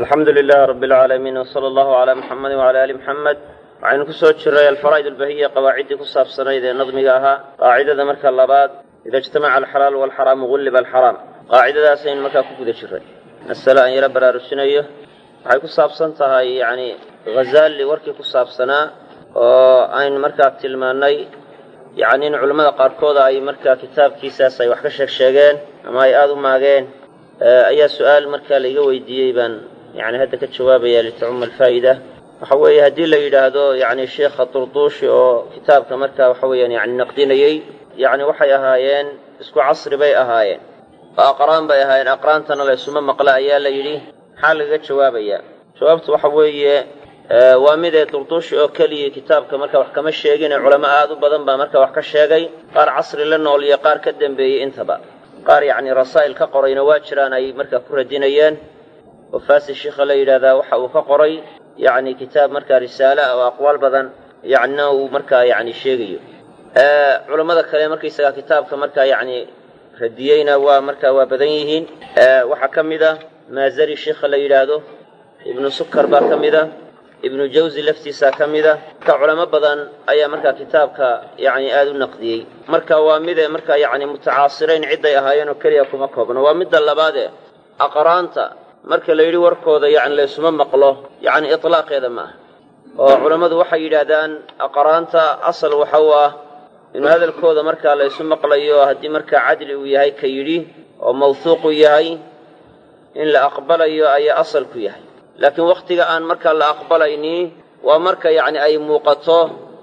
alxamdu lilahi rabi alcaalamiin wsala allahu calaa muxamedi wcala ali muxamed waxaynu ku soo jiray alfaraa'id albahiya qawaaciddii ku saabsanayd ee nadmiga ahaa qaacidada marka labaad ida ijtamaca alxalaalu walxaraamu gulliba alxaraam qaacidadaasaynu markaa ku guda jiray masale aan yaro baraarujinayo waxay ku saabsan tahay yacni ghazaali warkii ku saabsanaa oo aynu markaa tilmaannay yacni in culammada qaarkooda ay markaa kitaabkiisaas ay wax ka sheeg sheegeen ama ay aada u maageen ayaa su-aal markaa laiga weydiiyey baan yani hadda ka jawaabaya litacuma alfaa'ida waxa weeye haddii la yidhaahdo yani sheikha durduushi oo kitaabka markaa waxa weeyaan yani naqdinayey yani waxay ahaayeen isku casri bay ahaayeen oo aqraan bay ahaayeen aqraantana la ysuma maqla ayaa la yidhi maxaa lagaga jawaabayaa jawaabtu waxa weeye waa midee durduushi oo keliya kitaabka marka wax kama sheegine culamo aada u badan baa marka wax ka sheegay qaar casri la nool iyo qaar ka dembeeyey intaba qaar yacni rasaa'il ka qorayna waa jiraan ay markaa ku radinayeen oo faasi sheikha la yidhaahdaa waxa uu ka qoray yacni kitaab markaa risaale ah oo aqwaal badan yacnina uu markaa yacni sheegayo culammada kale markaysagaa kitaabka markaa yacni radiyeyna waa markaa waa badan yihiin waxaa ka mid a maazari sheikha la yidhaahdo ibnu sukar baa ka mid a ibnu jawsi laftiisaa ka mid a marka culamo badan ayaa markaa kitaabka yacni aada u naqdiyey marka waa mide markaa yacni mutacaasirayn cidday ahaayeen oo keliya kuma koobno waa midda labaade aqraanta marka la yidhi warkooda yacni laysuma maqlo yacni itlaaqeeda ma aha oo culammadu waxay yidhaahdaan aqraanta asal waxa u ah inuu hadalkooda markaa laysu maqlayo haddii markaa cadli uu yahay ka yidhi oo mawhuuqu yahay in la aqbalayo ayaa asal ku yahay laakiin wakhtiga aan markaa la aqbalayni waa marka yacni ay muuqato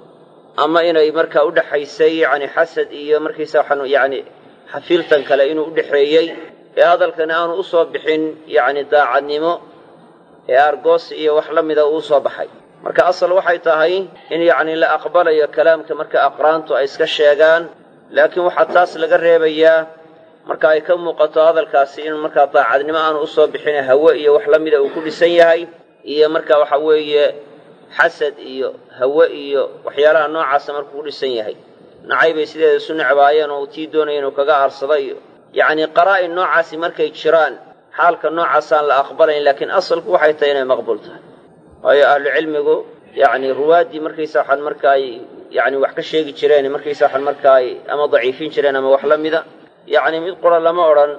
ama inay markaa u dhexaysay yacni xasad iyo markiisa waxaan yacni xafiiltan kale inuu u dhexeeyey ee hadalkani aanu u soo bixin yacni daacadnimo ee argoos iyo wax la mida uu soo baxay marka asal waxay tahay in yacni la aqbalayo kalaamka marka aqraantu ay iska sheegaan laakiin waxaa taas laga reebayaa marka ay ka muuqato hadalkaasi inuu markaa daacadnimo aanu usoo bixin hawe iyo wax la mida uu ku dhisan yahay iyo marka waxa weeye xasad iyo hawe iyo waxyaalaha noocaasa markuu ku dhisan yahay nacay bay sideeda isu necbaayeen oo uu tii doonaya inuu kaga aarsada iyo yacni qaraa-in noocaasi markay jiraan xaalka noocaasaan la aqbalayn laakiin asalku waxay tahay inay maqbuul tahay waayo ahlucilmigu yacni ruwaaddii markaysa waxaan marka ay yacni wax ka sheegi jireen markaysa waxaan marka ay ama daciifin jireen ama wax la mida yacni mid qura lama odhan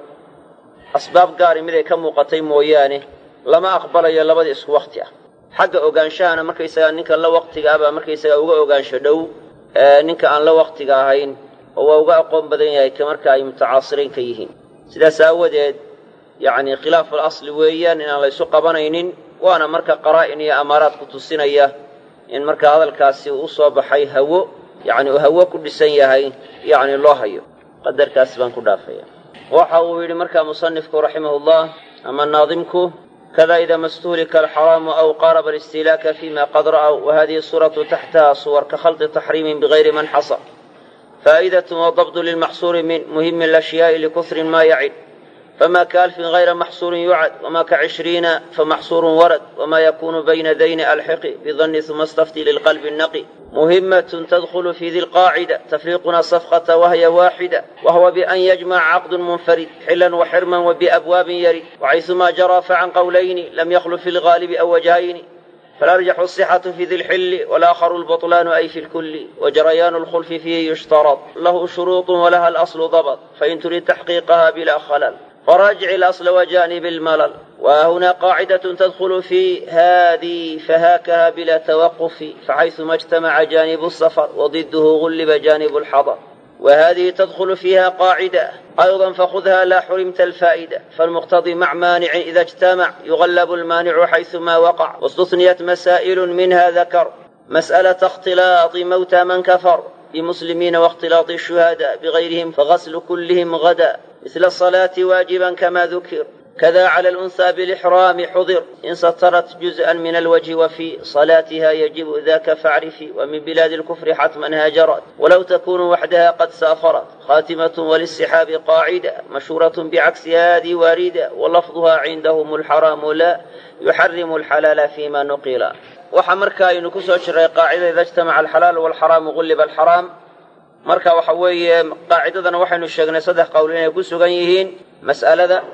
asbaab gaari mid ay ka muuqatay mooyaane lama aqbalayo labadii isku wakhti ah xagga ogaanshahana markaysagaa ninka la waktiga ah baa markaysagaa uga ogaansho dhow ninka aan la waktiga ahayn oo waa uga aqoon badan yahay ka marka ay mutacaasiriin ka yihiin sidaas aawadeed yacni khilaaful asli weeyaan inaan laysu qabanaynin waana marka qaraa'in iyo amaaraad ku tusinaya in marka hadalkaasi uu usoo baxay hawo yacni uu hawo ku dhisan yahay yacni loo hayo qadarkaas baan ku dhaafaya waxa uu yidhi markaa musanifku raximahullah ama naadimku kada ida mastuhlika alxaraamu aw qaaraba alistilaaka fima qad ra'w wahadihi suuratu taxtaha suwar ka khalqi taxriimin bigayri man xasa faa'idatun wadabdu lilmaxsuuri min muhimi alashyaai likufrin ma yacid fma kaalfin غayra maxsuurin yucad wma kacishriina famaxsuurun warad wma yakunu bayna dayni alxiqi bidani uma stafti lilqalbi naqi muhimatun tadkhulu fi di lqaacida tafriiquna safqata wahya waaxida wahwa bian yajmaca caqdu munfarid xilan waxirman wabiabwaabin yarid waxayثuma jaraa facan qowlayni lam yaklu fi lgaalibi aw wajhayni falarjaxu الصxaةu fi di lxili walaakharu lbaطlaanu ay fi lkuli wajarayaanu اlkhulfi fiihi yushtarad lahu shuruuط walaha alaslu dabط fain turid taxqiiqaha bila khlal فراجع الأصل وجانب الملل وهنا قاعدة تدخل في هذه فهاكها بلا توقف فحيثما اجتمع جانب السفر وضده غلب جانب الحضر وهذه تدخل فيها قاعدة أيضا فخذها لا حرمت الفائدة فالمقتضي مع مانع إذا اجتمع يغلب المانع حيثما وقع واستثنيت مسائل منها ذكر مسألة اختلاط موتى من كفر بمسلمين واختلاط الشهداء بغيرهم فغسل كلهم غدا مثل الصلاة واجبا كما ذكر كذا على الأنثى بالإحرام حضر إن سترت جزءا من الوجه وفي صلاتها يجب ذاك فاعرفي ومن بلاد الكفر حتما هاجرت ولو تكون وحدها قد سافرت خاتمة وللسحاب قاعدة مشهورة بعكس هذه واردة ولفظها عندهم الحرام لا يحرم الحلال فيما نقل waxaa marka aynu ku soo jiray qaacida ida ijtamaca alxalaalu walxaraamu gulliba alxaraam marka waxa weeye qaacidadana waxaynu sheegnay saddex qowl inay ku sugan yihiin mas'alada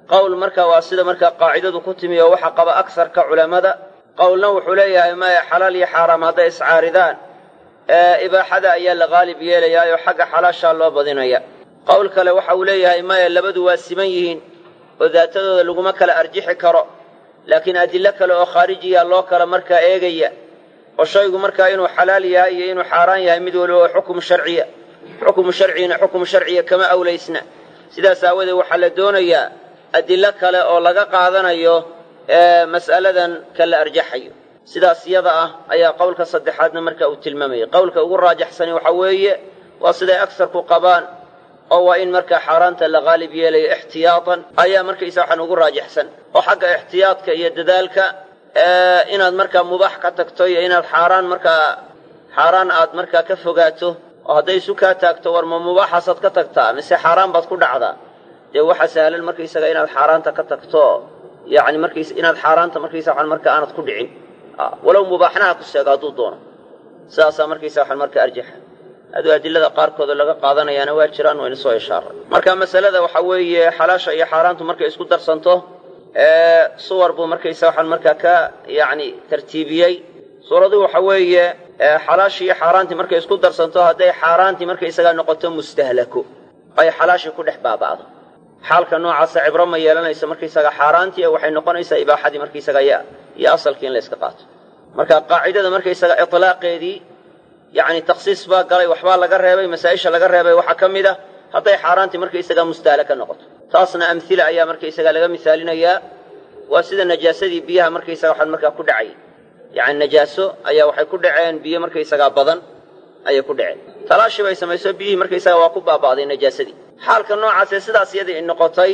qowl marka waa sida markaa qaacidadu ku timi oo waxa qaba agsarka culammada qowlna wuxuu leeyahay maya xalaal iyo xaaraam hadday iscaaridaan ibaaxada ayaa la qaalib yeelayaa oo xagga xalaashaa loo badinaya qowl kale waxa uu leeyahay maya labadu waa siman yihiin oo daatadooda laguma kala arjixi karo laakiin adillo kale oo khaarijiya loo kala markaa eegaya oo shaygu markaa inuu xalaal yahay iyo inuu xaaraan yahay mid waliba oo xukumu sharciya xukumu sharcigina xukumu sharciya kama awlaysna sidaas aawadeed waxaa la doonayaa adillo kale oo laga qaadanayo mas'aladan ka la arjaxayo sidaas yada ah ayaa qowlka saddexaadna marka uu tilmaamayay qowlka ugu raajaxsani waxa weeye waa siday agsarku qabaan oo waa in markaa xaaraanta la qaalib yeelayo ixtiyaatan ayaa markaysa waxaan ugu raajaxsan oo xagga ixtiyaadka iyo dadaalka inaad markaa mubaax ka tagto iyo inaad xaaraan markaa xaaraan aad markaa ka fogaato oo hadday isu kaa taagto war ma mubaaxaasaad ka tagtaa mise xaaraan baad ku dhacdaa dee waxa sahlan markaysaga inaad xaaraanta ka tagto yani markays inaad xaaraanta markaysa waxaan markaa aanad ku dhicin walow mubaaxnaha ku seego hadduu doono sidaasaa markaysa waxaan markaa arjaxa aduu adilada qaarkooda laga qaadanayaana waa jiraan wayna soo ishaaray marka masalada waxa weeye xalaasha iyo xaaraantu markay isku darsanto suwar buu markaysa waxaan markaa ka yacni tartiibiyey suuradu waxa weeye xalaashii iyo xaaraantii markay isku darsanto hadday xaaraantii markaysagaa noqoto mustahlako ay xalaashii ku dhex baaba'do xaalka noocaasa cibro ma yeelanayso markaysaga xaaraantii ee waxay noqonaysaa ibaaxadii markaysaga ya iyo asalkii in la yska qaato marka qaacidada markaysaga itlaaqeedii yacni takhsiis baa galay waxbaa laga reebay masaa-isha laga reebay waxaa ka mid ah hadday xaaraantii markaysaga mustahala ka noqoto taasna amhila ayaa markaysaga laga misaalinayaa waa sida najaasadii biyaha markaysaga waxaan markaa ku dhacay yacni najaaso ayaa waxay ku dhaceen biyo markaysagaa badan ayay ku dhaceen talaashi bay samayso biyihii markaysaga waa ku baaba'day najaasadii xaalka noocaasee sidaas iyadii noqotay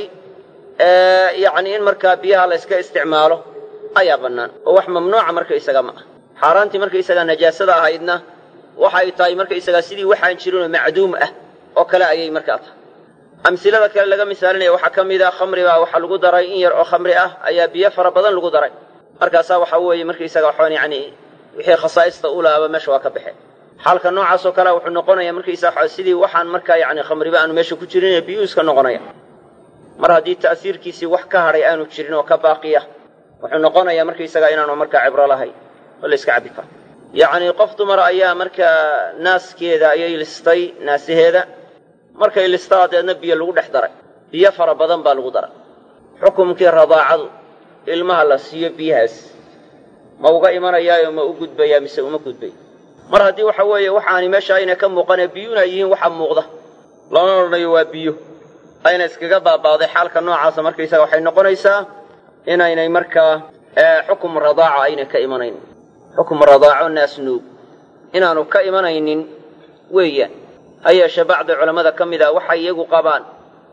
yacni in markaa biyaha la yska isticmaalo ayaa bannaan oo wax mamnuuca markaysaga ma ah xaaraantii markaysagaa najaasada ahaydna waxay tahay markaysagaa sidii waxaan jirinoo macduum ah oo kale ayay markaa tahay amsilada kale laga misaalinaya waxaa ka mid ah khamri baa waxaa lagu daray in yar oo khamri ah ayaa biyo fara badan lagu daray markaasaa waxaa weeye markaysaga waxaan yacni wixii khasaa'ista u lahaaba meesha waa ka baxeen xaalka noocaas oo kalea wuxuu noqonayaa markaysaa sidii waxaan markaa yacni khamriba aanu meesha ku jirin ee biyuu iska noqonaya mar haddii ta'siirkiisii wax ka hadhay aanu jirin oo ka baaqiya wuxuu noqonayaa markaysagaa inaanu markaa cibro lahayn oo la yska cabbi karo yacnii qof dumar ayaa markaa naaskeeda ayay listay naasaheeda markay listaa deedna biyo lagu dhex daray biyo fara badan baa lagu daray xukumkii radaacadu ilmaha la siiyo biyahaas ma uga imanayaayo ma u gudbayaa mise uma gudbay mar haddii waxa weeye waxaani meesha ayna ka muuqanee biyuuna yihiin waxa muuqda lama odhanayo waa biyo ayna iskaga baaba'day xaalka noocaasa markaysaga waxay noqonaysaa inaynay markaa xukum radaaca ayna ka imanayn xukum radaaco naasnuug inaanu ka imanaynin weeyaan ha yeeshe bacdi culammada ka mid a waxay iyagu qabaan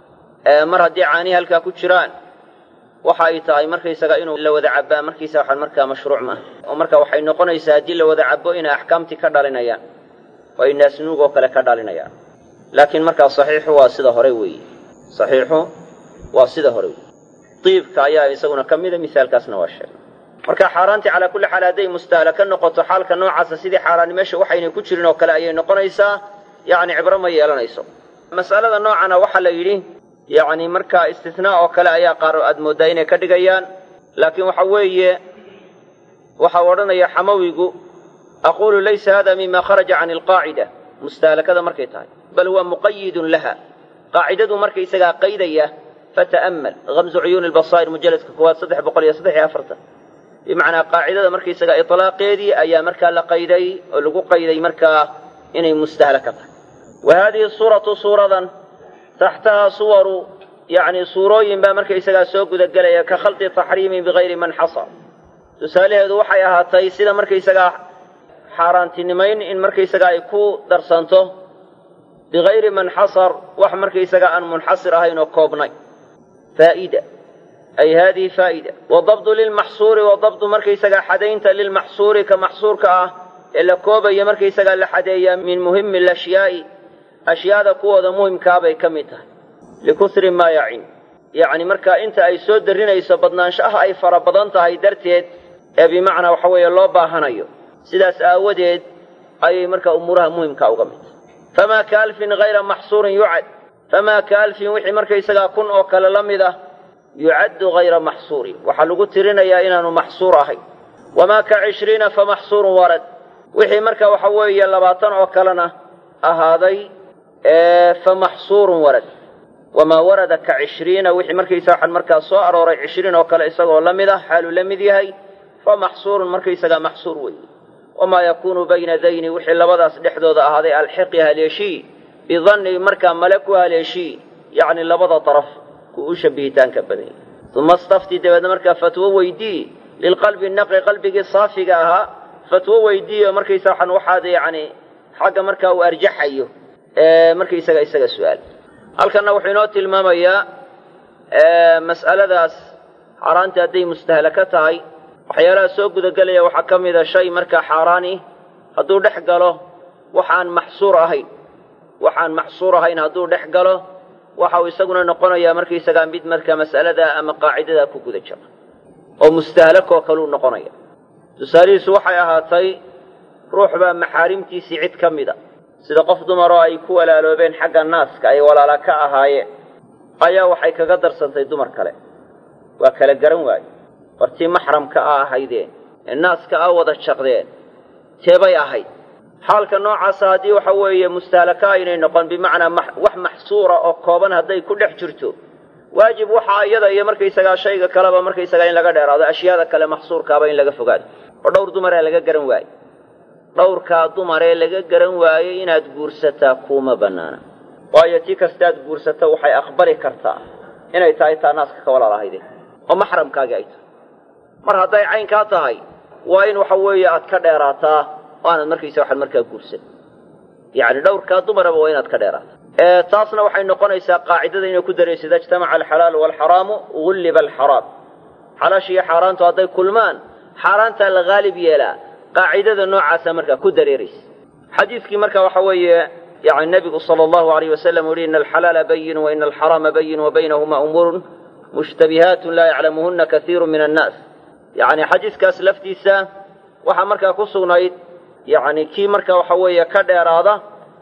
mar haddii caanihi halkaa ku jiraan waxa ay tahay markaysaga inuu la wada cabbaa markiisa waxaan markaa mashruuc maaha oo marka waxay noqonaysaa haddii la wada cabbo inay axkaamtii ka dhalinayaan oo ay naasnuug oo kale ka dhalinayaan laakiin markaa saxiixu waa sida hore weeye saxiixu waa sida hore weeye diibka ayaa isaguna ka mida misaalkaasna waa sheegay marka xaaraantii calaa kulli xaal hadday mustahala ka noqoto xaalka noocaasa sidii xaaraani meesha waxaynay ku jirin oo kale ayay noqonaysaa yacni cibro ma yeelanayso mas'alada noocana waxaa la yidhi yacni markaa istisnaa oo kale ayaa qaar aad mooddaa inay ka dhigayaan laakiin waxa weeye waxau odhanaya xamawigu aquulu laysa hada mima kharaja can alqaacida mustahalakada markay tahay bal huwa muqayidun laha qaacidadu markaysagaa qaydaya fata'ammal hamzu cuyuuni lbasaa'ir mujalladka koowaad saddex boqol iyo saddex iyo afartan bimacnaa qaacidada markaysaga itlaaqeedii ayaa markaa la qayday oo lagu qayday markaa inay mustahala ka tahay wa haadihi suuratu suuradan taxtahaa suwaru yacni suurooyin baa markaysagaa soo gudagelaya ka khalqi taxriimin bigayri man xasar tusaalaheedu waxay ahaatay sida markaysagaa xaaraantinimayn in markaysagaa ay ku darsanto bigayri man xasar wax markaysagaa aan munxasir ahayn oo koobnay faa'ida ay haadihi faa'ida wadabdu lilmaxsuuri wadabdu markaysagaa xadaynta lilmaxsuuri ka maxsuurka ah ee la koobaya markaysagaa la xadeeyaa min muhimi alashyaai ashyaada kuwooda muhimkaabay ka mid tahay likusri maa yacin yacni markaa inta ay soo darrinayso badnaanshaha ay fara badan tahay darteed ee bimacnaa waxa weeye loo baahanayo sidaas aawadeed ayay markaa umuuraha muhimkaa uga mid tahay famaa ka alfin hayra maxsuurin yucad famaa ka alfin wixii markaysagaa kun oo kale la mid ah yucaddu hayra maxsuurin waxaa lagu tirinayaa inaanu maxsuur ahayn wamaa ka cishriina fa maxsuurun warad wixii marka waxa weeye labaatan oo kalena ahaaday fa maxsuurun warad wamaa warada ka cishriina wixii markaysa waxaan markaa soo arooray cishriin oo kale isagoo la mid ah xaaluu la mid yahay fa maxsuurun markaysagaa maxsuur weeye wamaa yakuunu bayna dayni wixii labadaas dhexdooda ahaaday alxiqi haleeshii bidanni markaa male ku haleeshii yacni labada daraf ku u shabbihitaanka badanya uma stafti dabeedna markaa fatwo weydii lilqalbi naqi qalbigii saafiga ahaa fatwo weydiiyo markaysa waxaan waxaad yacni xagga markaa uu arjaxayo markaysaga isaga su-aal halkanna wuxuu inoo tilmaamayaa mas'aladaas xaaraantii hadday mustahlaka tahay waxyaalaha soo gudagelaya waxaa ka mida shay markaa xaaraani hadduu dhex galo waxaan maxsuur ahayn waxaan maxsuur ahayn hadduu dhex galo waxa uu isaguna noqonayaa markaysagaa mid markaa mas'alada ama qaacidada ku guda jira oo mustahlakoo kaluu noqonaya tusaalihiisu waxay ahaatay ruux baa maxaarimtiisii cid ka mida sida qof dumaroo ay ku walaaloobeen xagga naaska ay walaala ka ahaayeen ayaa waxay kaga darsantay dumar kale waa kala garan waaye bartii maxramka a ahaydeen ee naaska a wada jaqdeen teebay ahayd xaalka noocaasa haddii waxa weeye mustahlaka aynay noqon bimacnaa wax maxsuura oo kooban hadday ku dhex jirto waajib waxaa iyada iyo markaysagaa shayga kaleba markaysagaa in laga dheeraado ashyaada kale maxsuurkaaba in laga fogaado oo dhowr dumaree laga garan waaye dhowrkaa dumaree laga garan waayey inaad guursataa kuuma bannaana waayo tii kastaad guursato waxay aqbali kartaa inay tahay taa naaska ka walaalahaydeen oo maxramkaagii ay tahay mar hadday caynkaa tahay waa in waxa weeye aad ka dheeraataa oo aanad markaysa waxaad markaa guursan yacni dhowrkaa dumaraba waa inaad ka dheeraataa taasna waxay noqonaysaa qaacidada inay ku darayso ida ijtamaca alxalaalu waalxaraamu gulliba alxaraam xalaasha iyo xaaraantu hadday kulmaan xaaraantaa la haalib yeelaa qaacidada noocaasa markaa ku dareeraysa xadiidkii marka waxa weeye yani nebigu sala allahu alayh wasalam u yihi ina alxalaala bayinu wa ina alxaraama bayin wa baynahuma umuurun mushtabihaatun laa yaclamuhuna kaiiru min annaas yacni xadiiskaas laftiisa waxaa markaa ku sugnayd yani kii marka waxa weeye ka dheeraada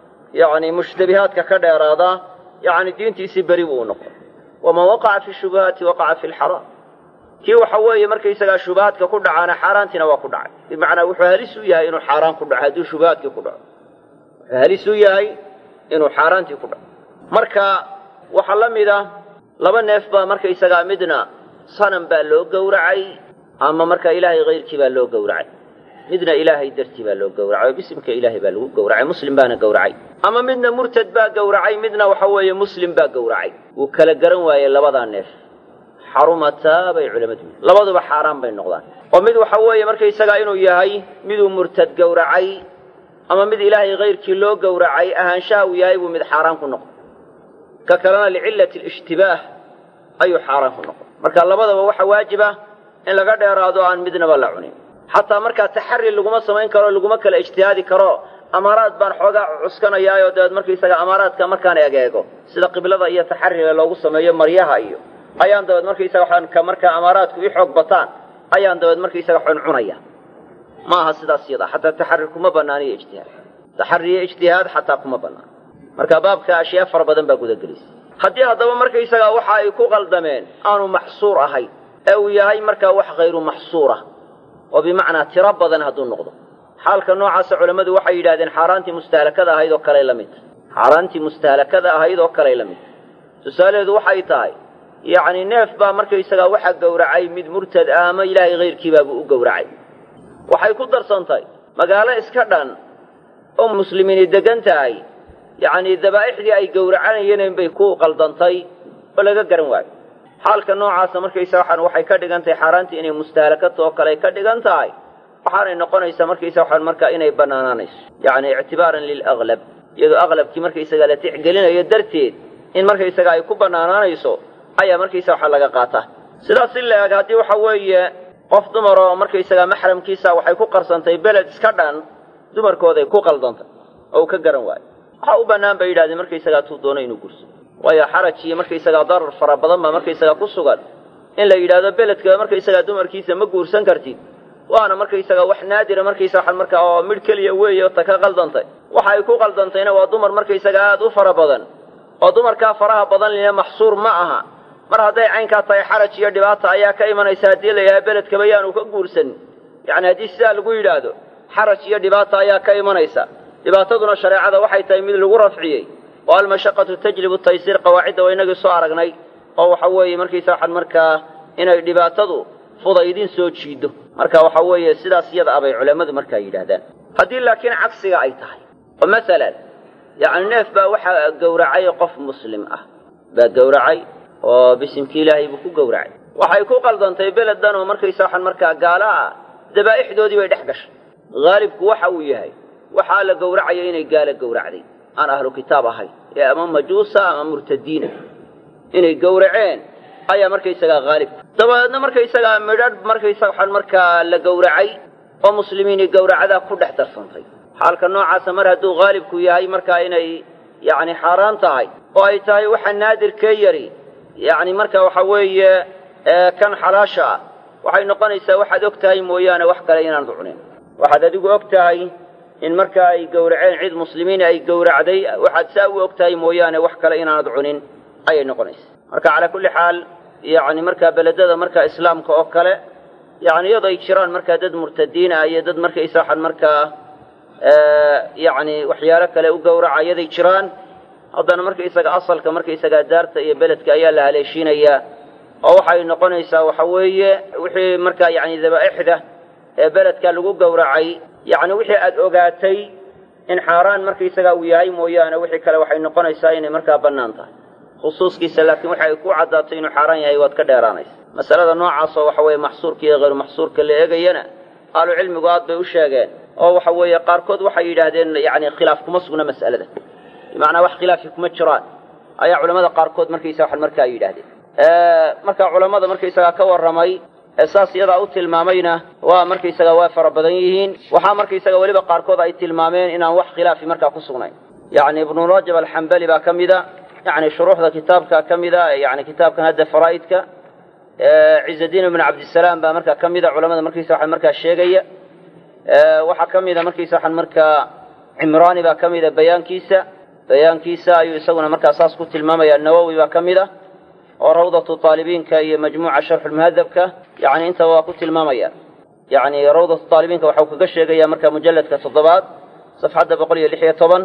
yani mushtabihaadka ka dheeraada yani diintiisii beri buu noqon waman waqaca fi shubuhaati waqaca fi lxaraam kii waxa weeye markaysagaa shubahaadka ku dhacaana xaaraantiina waa ku dhacay bimacnaa wuxuu halis u yahay inuu xaaraan ku dhaco hadduu shubahaadkii ku dhaco wuxuu halis u yahay inuu xaaraantii ku dhaco marka waxaa la mid ah laba neef baa markaysagaa midna sanam baa loo gowracay ama marka ilaahay hayrkii baa loo gowracay midna ilaahay dartii baa loo gowracay oo bisimka ilaahay baa lagu gowracay muslim baana gowracay ama midna murtad baa gowracay midna waxa weeye muslim baa gowracay wuu kala garan waayey labadaa neef xarumataa bay culamadu yihin labaduba xaaraan bay noqdaan oo mid waxa weeye markaysagaa inuu yahay miduu murtad gowracay ama mid ilaahay hayrkii loo gowracay ahaanshaha uu yahay buu mid xaaraan ku noqon ka kalena licillati alishtibaah ayuu xaaraan ku noqon marka labadaba waxa waajib ah in laga dheeraado aan midnaba la cunin xataa markaa taxari laguma samayn karo laguma kala ijtihaadi karo amaaraad baan xoogaa cuskanayaayo dabeed markaysaga amaaraadka markaan egeego sida qiblada iyo taxariga loogu sameeyo maryaha iyo ayaan dabeed markaysaga waxaan ka markaa amaaraadku ii xoog bataan ayaan dabeed markaysaga xun cunaya ma aha sidaas yada xataa taxari kuma bannaaniyo ijtihaad taxari iyo ijtihaad xataa kuma bannaan marka baabka ashyaa fara badan baa gudagelaysa haddii haddaba markaysaga waxa ay ku qaldameen aanu maxsuur ahayn ee uu yahay markaa wax hayru maxsuura oo bimacnaa tiro badan hadduu noqdo xaalka noocaasa culammadu waxay yidhahdeen xaaraantii mustahlakada ahayd oo kaley la mid tahay xaaraantii mustahlakada ahayd oo kaley la mid tahay tusaalaheedu waxay tahay yacni neef baa markaysagaa waxaa gowracay mid murtad ah ama ilaahay hayrkiibaabuu u gowracay waxay ku darsantay magaalo iska dhan oo muslimiini degan tahay yacnii dabaa'ixdii ay gowracanayeen bay ku qaldantay oo laga garan waayo xaalka noocaasa markaysa waxaan waxay ka dhigan tahay xaaraantii inay mustahalakato oo kale ay ka dhigan tahay waxaanay noqonaysaa markaysa waxaan markaa inay bannaanaanayso yacni ictibaaran lilaglab iyadoo aqlabkii markaysagaa la tixgelinayo darteed in markaysaga ay ku bannaanaanayso ayaa markaysa waxaa laga qaataa sidaas si la-eg haddii waxa weeye qof dumar oo markaysagaa maxramkiisa waxay ku qarsantay beled iska dhan dumarkooday ku qaldantay oo uu ka garan waayo waxaa u bannaan bay yidhahdeen markaysagaa tuu doono inuu gursado waayo xaraj iyo markaysagaa darar fara badan baa markaysagaa ku sugan in la yidhaahdo beledka markaysagaa dumarkiisa ma guursan kartid waana markaysagaa wax naadira markaysa waxaan markaa oo midh keliya weeye oo ta ka qaldantay waxa ay ku qaldantayna waa dumar markaysagaa aada u fara badan oo dumarkaa faraha badan lina maxsuur ma aha mar hadday caynkaa tahay xaraj iyo dhibaata ayaa ka imanaysa haddii la yidhaha beledkaba yaanu ka guursanin yacni haddii sidaa lagu yidhaahdo xaraj iyo dhibaata ayaa ka imanaysa dhibaataduna shareecada waxay tahay mid lagu rafciyey oo almashaqatu tajlibu taysiir qawaacidda waa inagii soo aragnay oo waxa weeye markiisa waxaan markaa inay dhibaatadu fudaydin soo jiido marka waxa weeye sidaas iyada abay culammadu markaa yidhaahdaan haddii laakiin cagsiga ay tahay oo masalan yacni neef baa waxaa gowracay qof muslim ah baa gowracay oo bisimkii ilaahay buu ku gowracay waxay ku qaldantay beledan oo markaysa waxaan markaa gaala ah dabaa'ixdoodii bay dhex gashay haalibku waxa uu yahay waxaa la gowracaya inay gaala gowracday aan ahlu kitaab ahayn ee ama majuusa ama murtadiina inay gowraceen ayaa markaysagaa haalibka dabadeedna markaysagaa midhadh markaysa waxaan markaa la gowracay oo muslimiinii gowracadaa ku dhex darsantay xaalka noocaasa mar hadduu haalibku yahay markaa inay yacni xaaraan tahay oo ay tahay waxa naadirkee yari yacni marka waxa weeye kan xalaasha ah waxay noqonaysaa waxaad og tahay mooyaane wax kale inaanad cunin waxaad adigu og tahay in markaa ay gowraceen cid muslimiin ay gowracday waxaad saa u og tahay mooyaane wax kale inaanad cunin ayay noqonaysaa marka calaa kulli xaal yacni markaa beledada markaa islaamka oo kale yacni iyadoo ay jiraan markaa dad murtadiin ah iyo dad markaysa waxaan markaa yacni waxyaalo kale u gowraca iyaday jiraan haddana markaysaga asalka markaysagaa daarta iyo beledka ayaa la haleeshiinayaa oo waxay noqonaysaa waxa weeye wixii markaa yacni dabaa'ixda ee beledka lagu gowracay yacni wixii aada ogaatay in xaaraan markaysagaa uu yahay mooyaane wixii kale waxay noqonaysaa inay markaa bannaan tahay khusuuskiisa laakiin waxa ay ku caddaatay inuu xaaraan yahay waad ka dheeraanaysa masalada noocaasoo waxa weeye maxsuurka iyo hayru maxsuurka la eegayana ahlu cilmigu aad bay u sheegeen oo waxa weeye qaarkood waxay yidhaahdeen yacni khilaaf kuma sugna mas'alada bimacnaa wax khilaafi kuma jiraan ayaa culamada qaarkood markaysa waxan markaa yidhaahdeen marka culammada markaysagaa ka warramay ee saas iyadaa u tilmaamayna waa markaysaga waa fara badan yihiin waxaa markaysaga weliba qaarkood ay tilmaameen inaan wax khilaafi markaa ku sugnayn yacni ibnu rajab alxambali baa ka mida yacni shuruuxda kitaabka ka mida yani kitaabkan hadda faraa'idka cizadiin ibnu cabdisalaam baa markaa ka mida culamada markaysa waxan markaa sheegaya waxaa ka mida markaysa waxan markaa cimraani baa ka mida bayaankiisa bayaankiisa ayuu isaguna markaa saas ku tilmaamaya nawowi baa ka mid a oo rawdatu taalibiinka iyo majmuuca sharxulmuhadabka yani intaba waa ku tilmaamaya yani rawdatu taalibiinka waxau kaga sheegaya marka mujalladka toddobaad safxadda boqol iyo lix iyo toban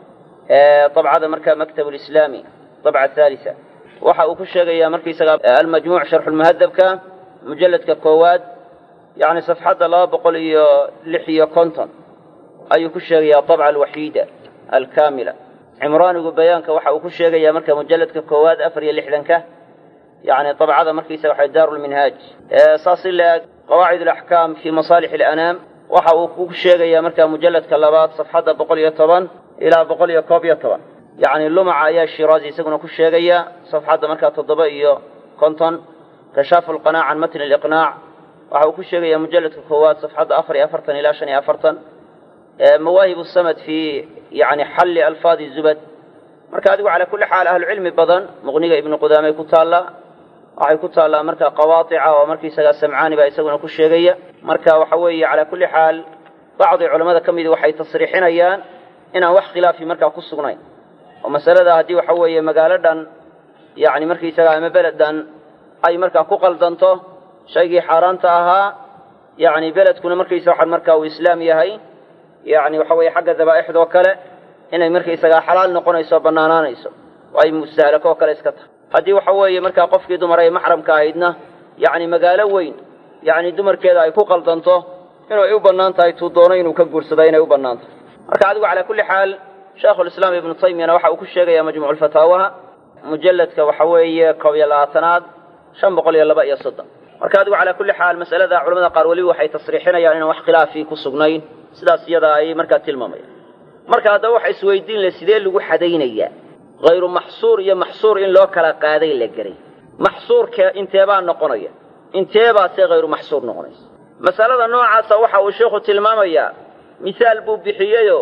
dabcada marka maktab lislaami dabca haalisa waxa uu ku sheegaya markaisaga almajmuuc sharxulmuhadabka mujalladka koowaad yani safxadda laba boqol iyo lix iyo konton ayuu ku sheegaya dabca alwaxiida alkaamila cimraanigu bayaanka waxa uu ku sheegaya marka mujalladka koowaad afar iyo lixdanka yani dabcada markaysaga waxa daarulminhaaj saas in la-eg qawaacid alaxkaam fi masaalix alanaam waxa uu ku sheegaya marka mujalladka labaad safxadda boqol iyo toban ilaa boqol iyo koob iyo toban yacni lumaca ayaa shiraazi isaguna ku sheegaya safxadda markaa toddoba iyo konton kashaafu lqanaac can matni aliqnaac waxa uu ku sheegaya mujalladka koowaad safxadda afar iyo afartan ilaa shan iyo afartan mawaahib samad fi yani xalli alfaadi zubad marka adigu calaa kulli xaal ahlucilmi badan muqniga ibnu qudaamey ku taallaa waxay ku taallaa marka qawaatica oo markaisagaa samcaani baa isaguna ku sheegaya marka waxa weeye calaa kulli xaal bacdi culamada ka midi waxay tasriixinayaan inaan wax khilaafi markaa ku sugnayn oo masalada haddii waxa weeye magaalo dhan yani markaisagaa ama beled dhan ay markaa ku qaldanto shaygii xaaraanta ahaa yani beledkuna markaysa waxaan markaa uu islaam yahay yani waxa weeye xagga dabaa'ixdoo kale inay markaysagaa xalaal noqonayso bannaanaanayso oo ay mustahlako oo kale iska tahay haddii waxa weeye markaa qofkii dumar ay maxramka ahaydna yacni magaalo weyn yacni dumarkeeda ay ku qaldanto inay u bannaan tahay tuu doono inuu ka guursada inay u bannaan tahay marka adigu calaa kulli xaal sheekhulislaam ibnu taymiyana waxa uu ku sheegaya majmuuculfataawaha mujalladka waxa weeye koob iyo labaatanaad shan boqol iyo laba iyo soddon marka adigu calaa kulli xaal masalada culamada qaar weliba waxay tasriixinayaan inaan wax khilaafi ku sugnayn sidaas iyada ay markaa tilmaamayaan marka haddaba waxa isweydiin le sidee lagu xadaynayaa hayru maxsuur iyo maxsuur in loo kala qaaday la geray maxsuurka inteebaa noqonaya inteebaase hayru maxsuur noqonaysa masalada noocaasa waxa uu sheikhu tilmaamayaa misaal buu bixiyeyoo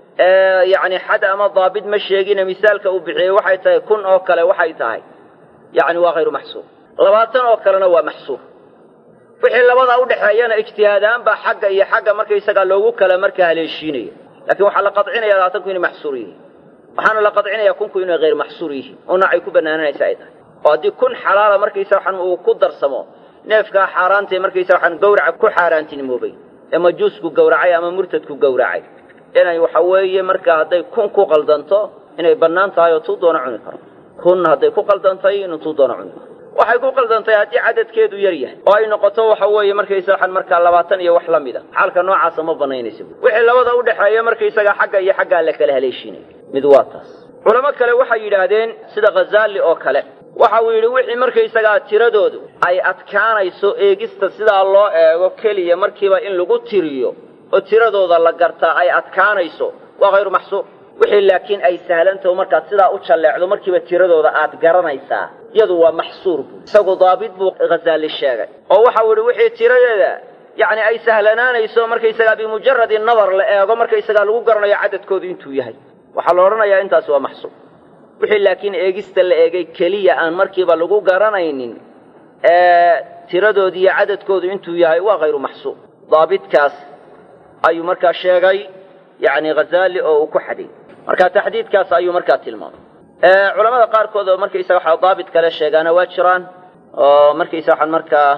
yacni xad ama daabit ma sheegine misaalka uu bixiyey waxay tahay kun oo kale waxay tahay yacni waa hayru maxsuur labaatan oo kalena waa maxsuur wixii labadaa udhexeeyana ijtihaadaan baa xagga iyo xagga markaysagaa loogu kala markaa haleeshiinaya lakin waxaa la qadcinaya labaatanku inay maxsuur yihiin waxaana la qadcinaya kunku inay hayr maxsuur yihiin oo noocay ku banaananaysa ay tahay oo haddii kun xalaala markaysa waxaan uu ku darsamo neefkaa xaaraantae markaysa waxaan gawraca ku xaaraantinimoobay ee majuusku gawracay ama murtadku gawracay inay waxa weeye markaa hadday kun ku qaldanto inay bannaan tahay oo tuu doona cuni karo kun hadday ku qaldantay inuu tuu doona cuni karo waxay ku qaldantay haddii cadadkeedu yar yahay oo ay noqoto waxa weeye markaysa waxaan markaa labaatan iyo wax la mid a xaalka noocaasa ma banaynaysa wixii labada u dhexeeya markaysaga xagga iyo xaggaa la kala haleeshiinay mid waa taas culamo kale waxay yidhaahdeen sida khazaali oo kale waxa uu yidhi wixii markaysagaa tiradoodu ay adkaanayso eegista sidaa loo eego keliya markiiba in lagu tiriyo oo tiradooda la gartaa ay adkaanayso waa hayru maxsuur wixii laakiin ay sahlantaho markaad sidaa u jalleecdo markiiba tiradooda aad garanaysaa iyadu waa maxsuur buu isagu daabit buu khazaali sheegay oo waxau yidhi wixii tiradeeda yacni ay sahlanaanayso markaysagaa bimujaradi nadar la eego markaysagaa lagu garanayo cadadkoodu intuu yahay waxaa la odhanayaa intaasi waa maxsuur wixii laakiin eegista la eegay keliya aan markiiba lagu garanaynin ee tiradoodi iyo cadadkoodu intuu yahay waa hayru maxsuur daabitkaas ayuu markaa sheegay yacni khazaali oo uu ku xadiyey marka taxdiidkaas ayuu markaa tilmaamay culamada qaarkood oo markaysa waxa daabit kale sheegaana waa jiraan oo markaysa waxaan markaa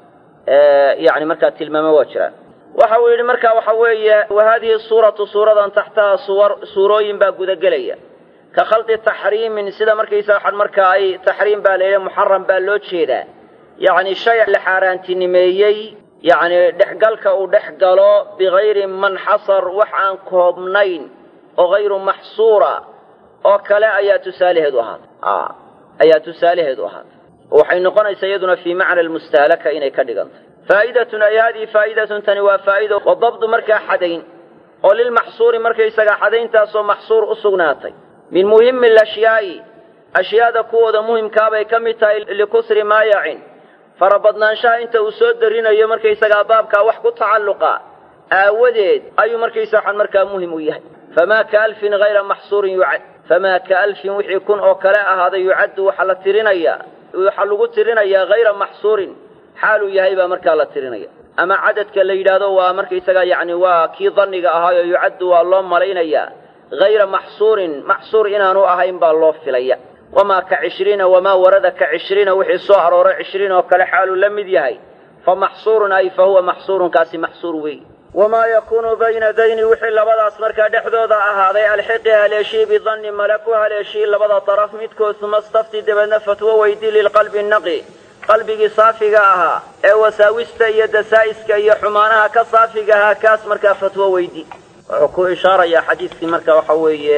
yani markaa tilmaamo waa jiraan waxa uu yidhi marka waxa weeye wa haadihi suuratu suuradan taxtaha suwar suurooyin baa gudagelaya ka khaldi taxriimin sida markaysa waxaan markaa ay taxriim baa layidhi muxaram baa loo jeedaa yacni shay la xaaraantinimeeyey yacni dhexgalka uu dhex galo bigayri manxasar wax aan koobnayn oo hayru maxsuura oo kale ayaa tusaalaheedu ahaatay ayaa tusaalaheedu ahaatay waxay noqonaysaa iyaduna fii macna almustahlaka inay ka dhigantay faa'idatun ay haadihi faa'idatun tani waa faa'ido wa dabdu markaa xadayn oo lilmaxsuuri markaysagaa xadayntaasoo maxsuur u sugnaatay min muhimi alashyaai ashyaada kuwooda muhimkaabay ka mid tahay likusri maayacin farabadnaanshaha inta uu soo darinayo markaysagaa baabkaa wax ku tacalluqa aawadeed ayuu markaysa waxaan markaa muhim u yahay famaa ka alfin hayra maxsuurin yucad famaa ka alfin wixii kun oo kale ahaaday yucaddu waxaa la tirinayaa waxaa lagu tirinayaa hayra maxsuurin xaaluu yahay baa markaa la tirinaya ama cadadka la yidhaahdo waa markaysagaa yacni waa kii danniga ahaayo yucaddu waa loo malaynayaa hayra maxsuurin maxsuur inaanu ahayn baa loo filaya wamaa ka cishriina wamaa warada ka cishriina wixii soo arooray cishriin oo kale xaaluu la mid yahay fa maxsuurun ay fa huwa maxsuurun kaasi maxsuur weey wamaa yakuunu bayna dayni wixii labadaas markaa dhexdooda ahaaday alxiqi haleeshii bidanni mala ku haleeshii labada daraf midkood uma stafti dabeedna fatwo weydii lilqalbi naqi qalbigii saafiga ahaa ee wasaawista iyo dasaa'iska iyo xumaanaha ka saafiga ahaa kaas markaa fatwo weydi wuxuu ku ishaarayaa xadiiskii marka waxa weeye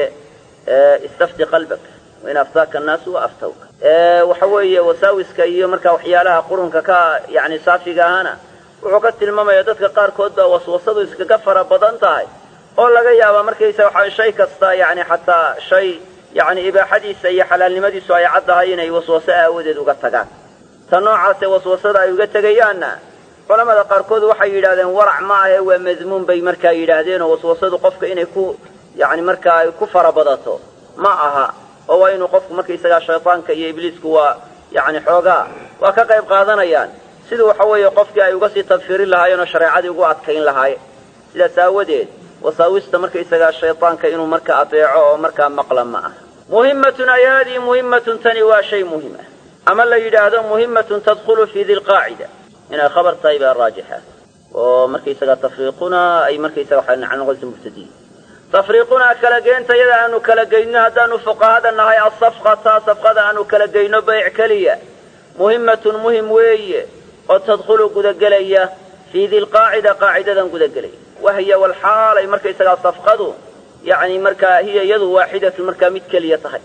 istafti qalbak wain aftaaka annaasu wa aftawka waxa weeye wasaawiska iyo markaa waxyaalaha qurunka ka yani saafiga ahana wuxuu ka tilmaamaya dadka qaarkood baa waswasadu iskaga fara badan tahay oo laga yaabaa markaysa waxa shay kasta yani xataa shay yani ibaaxadiisa iyo xalaalnimadiisu ay caddahay inay waswaso aawadeed uga tagaan ta noocaasee waswasada ay uga tegayaanna culamada qaarkood waxay yidhahdeen warac ma ahe waa madmuun bay markaa yidhaahdeenoo waswasadu qofka inay ku yani markaa ay ku fara badato ma aha oo waa inuu qofku markaysagaa shaydaanka iyo ibliisku waa yani xoogaa waa ka qayb qaadanayaan sidii waxa weeye qofkii ay uga sii tadfirin lahaayeen oo shareecadii ugu adkayn lahaayeen sidaas aawadeed wasaawista markaysagaa shaydaanka inuu markaa adeeco oo markaa maqla ma aha muhimmatun ay haadihi muhimmatun tani waa shay muhim ah ama la yidhaahdo muhimmatun tadkhulu fii di lqaacida inay khabar tahay baa raajixa oo markaysagaa tafriiquna ay markaysaga waxay noqonaysa mubtadiin tafriiqunaa kala geentayada aanu kala geyno haddaanu fuqahada nahay asafqata safqada aanu kala geyno bayc keliya muhimmatun muhim weeye oo tadkhulu gudagelaya fii di lqaacida qaacidadan gudagelaya wahiya walxaalay markaysagaa safqadu yani markaa hiya iyadu waaxidatun markaa mid keliya tahay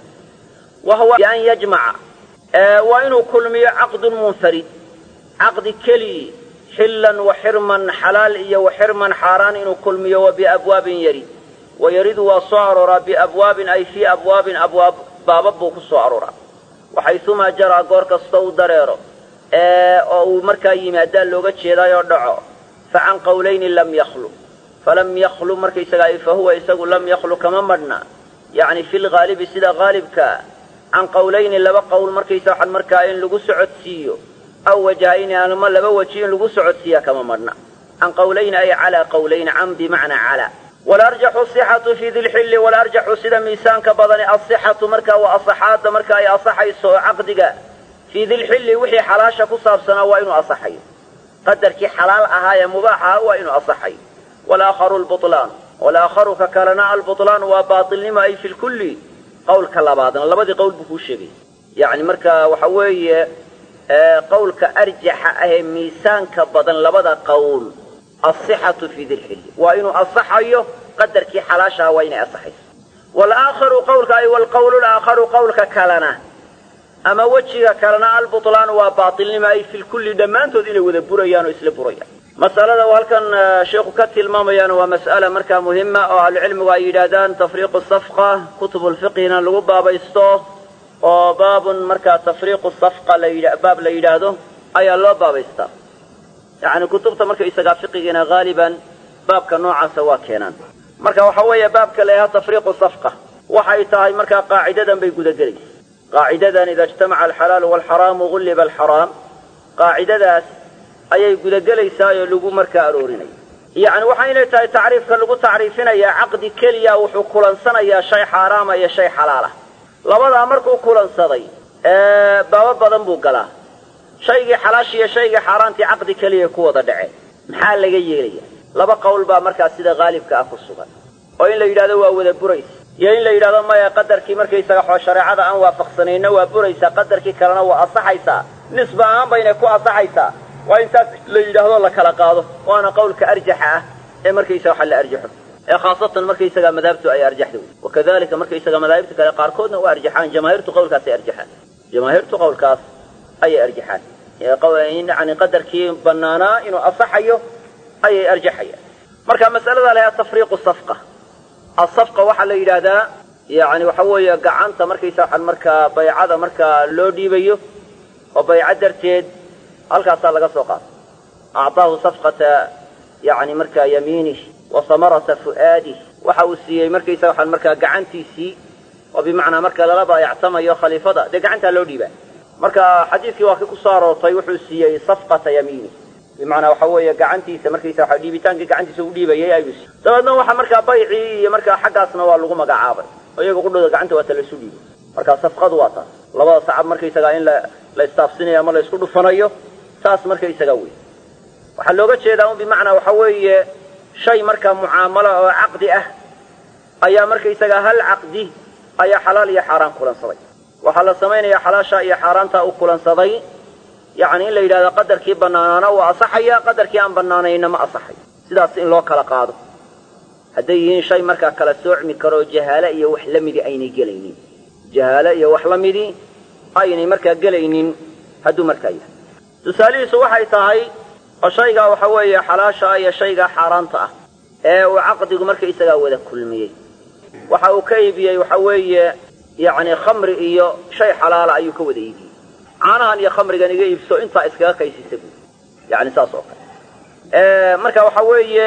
wa huwa bian yajmaca waa inuu kulmiyo caqdun munfarid caqdi kelii xillan wa xirman xalaal iyo wa xirman xaaraan inuu kulmiyo wa biabwaabin yari wa yaridu waa soo arooraa biabwaabin ay fii abwaabin abwaab baabab buu ku soo arooraa waxaysumaa jaraa goor kasta uu dareero oo uu markaa yimaadaa looga jeedaayoo dhaco fa can qawlayni lam yakhlu falam yakhlu markaysagaa fa huwa isagu lam yakhlu kama madhna yacni fi lghaalibi sida haalibkaa can qawlayni laba qowl markaysa waxaan markaa in lagu socodsiiyo aw wajahayni ama laba weji in lagu socodsiiya kama madhna can qawlayni ay calaa qawlayni can bimacnaa calaa walarjaxu asixatu fii dilxilli walarjaxu sida miisaanka badani asixatu markaa waa asaxaadda marka ay asaxayso oo caqdiga fii dilxilli wixii xalaasha ku saabsanaa waa inuu asaxayo qadarkii xalaal ahaa ee mubaax ahaa waa inuu asaxayo walaakharu lbutlaan walaakharu ka kalena albutlaan waa baatilnimo ay fi lkulli qawlka labaadna labadii qowl buu kuu sheegay yacni marka waxa weeye qawlka arjaxa ahee miisaanka badan labada qowl asixatu fii dilxilli waa inuu asaxayo qadarkii xalaashaha waa inay asaxayso walaakharu qawlka ay walqawlu laakharu qawlka kalena ama wejiga kalena albutlaan waa baatilnimo ay fi lkulli dhammaantood inay wada burayaan oo isla burayaan masalada uu halkan sheikhu ka tilmaamayaan waa mas'ala markaa muhima oo ahlucilmigu ay yidhaahdaan tafriiqu safqa kutubulfiqhina lagu baabaysto oo baabun markaa tafriiqu safqa baab la yidhaahdo ayaa loo baabaystaa yacni kutubta markaysagaa fiqigiina haaliban baabka noocaasa waa keenaan marka waxa weeye baabka la yidhahdo tafriiqu safqa waxay tahay markaa qaacidadan bay gudagelaysa qaacidadan ida ijtamaca alxalaalu waalxaraamu gulliba alxaraam qaacidadaas ayay gudagelaysaa oo lagu markaa aroorinaya yacni waxaynay tahay tacriifka lagu tacriifinayaa caqdi keliya wuxuu kulansanayaa shay xaaraama iyo shay xalaalah labadaa markuu kulansaday baabo badan buu galaa shaygii xalaashi iyo shaygii xaaraantii caqdi keliya ku wada dhaceen maxaa laga yeelaya laba qowl baa markaa sida haalibka ah ku sugan oo in la yidhahdo waa wada burays iyo in la yidhahdo maya qadarkii markaysaga xoo shareecada aan waafaqsanayna waa buraysaa qadarkii kalena waa asaxaysaa nisba ahaan baynay ku asaxaysaa waa in taas la yidhaahdo la kala qaado waana qawlka arjaxa ah ee markaysaga waxa la arjaxo ee khaasatan markaysaga madaahibtu ay arjaxda wey wakadalika markaysaga madaahibta kale qaarkoodna waa arjaxaan jamaahiirtu qawlkaas ay arjaxaan jamaahiirtu qawlkaas ayay arjaxaan yani qadarkii banaanaa inuu asaxayo ayay arjaxayaan marka masalada lahaa tafriiqu safqa asafqa waxaa la yidhaahdaa yani waxa weeye gacanta markaysa waxaan markaa baycada markaa loo dhiibayo oo bayco darteed halkaasaa laga soo qaatay acطaahu safqata yani markaa yamiinih wa samarata fu'aadih waxa uu siiyey markaysa waxaan markaa gacantiisii oo bimacnaa marka lala baayactamayo khaliifada dee gacantaa loo dhiibaa marka xadiidkii waa kii kusoo aroortay wuxuu siiyey safqata yamiinih bimacnaa waxa weeye gacantiisa markaysa waxa dhiibitaankii gacantiisa u dhiibayay ayuu siiyey dabeedna waxa markaa baycii iyo markaa xaggaasna waa lagu magacaabay oo iyaga qudhooda gacanta waa ta laysu dhiibay marka safqadu waa taas labada sacab markaysagaa in la la istaafsinayo ama la isku dhufanayo taas markaysaga wey waxaa looga jeedaa un bimacnaa waxa weeye shay markaa mucaamalo oo caqdi ah ayaa markaysagaa hal caqdi ayaa xalaal iyo xaaraan kulansaday waxaa la samaynayaa xalaasha iyo xaaraantaa u kulansaday yacni in la yidhahdo qadarkii bannaanaana waa asaxaya qadarkii aan bannaanayna ma asaxayo sidaas in loo kala qaado hadday yihiin shay markaa kala soocmi karoo jahaale iyo wax la midi aynay gelaynin jahaale iyo wax la midi aynay markaa gelaynin hadduu markaa yahay tusaalihiisu waxay tahay oo shaygaa waxa weeye xalaasha ah iyo shaygaa xaaraanta ah ee uu caqdigu markaysagaa wada kulmiyey waxa uu ka iibiyey waxa weeye yacni khamri iyo shay xalaala ayuu ka wada iibiyey caanahan iyo khamrigan iga iibso intaa iskaga kaysisa buui yani saas oo kale marka waxa weeye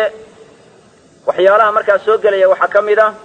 waxyaalaha markaa soo gelaya waxaa ka mid ah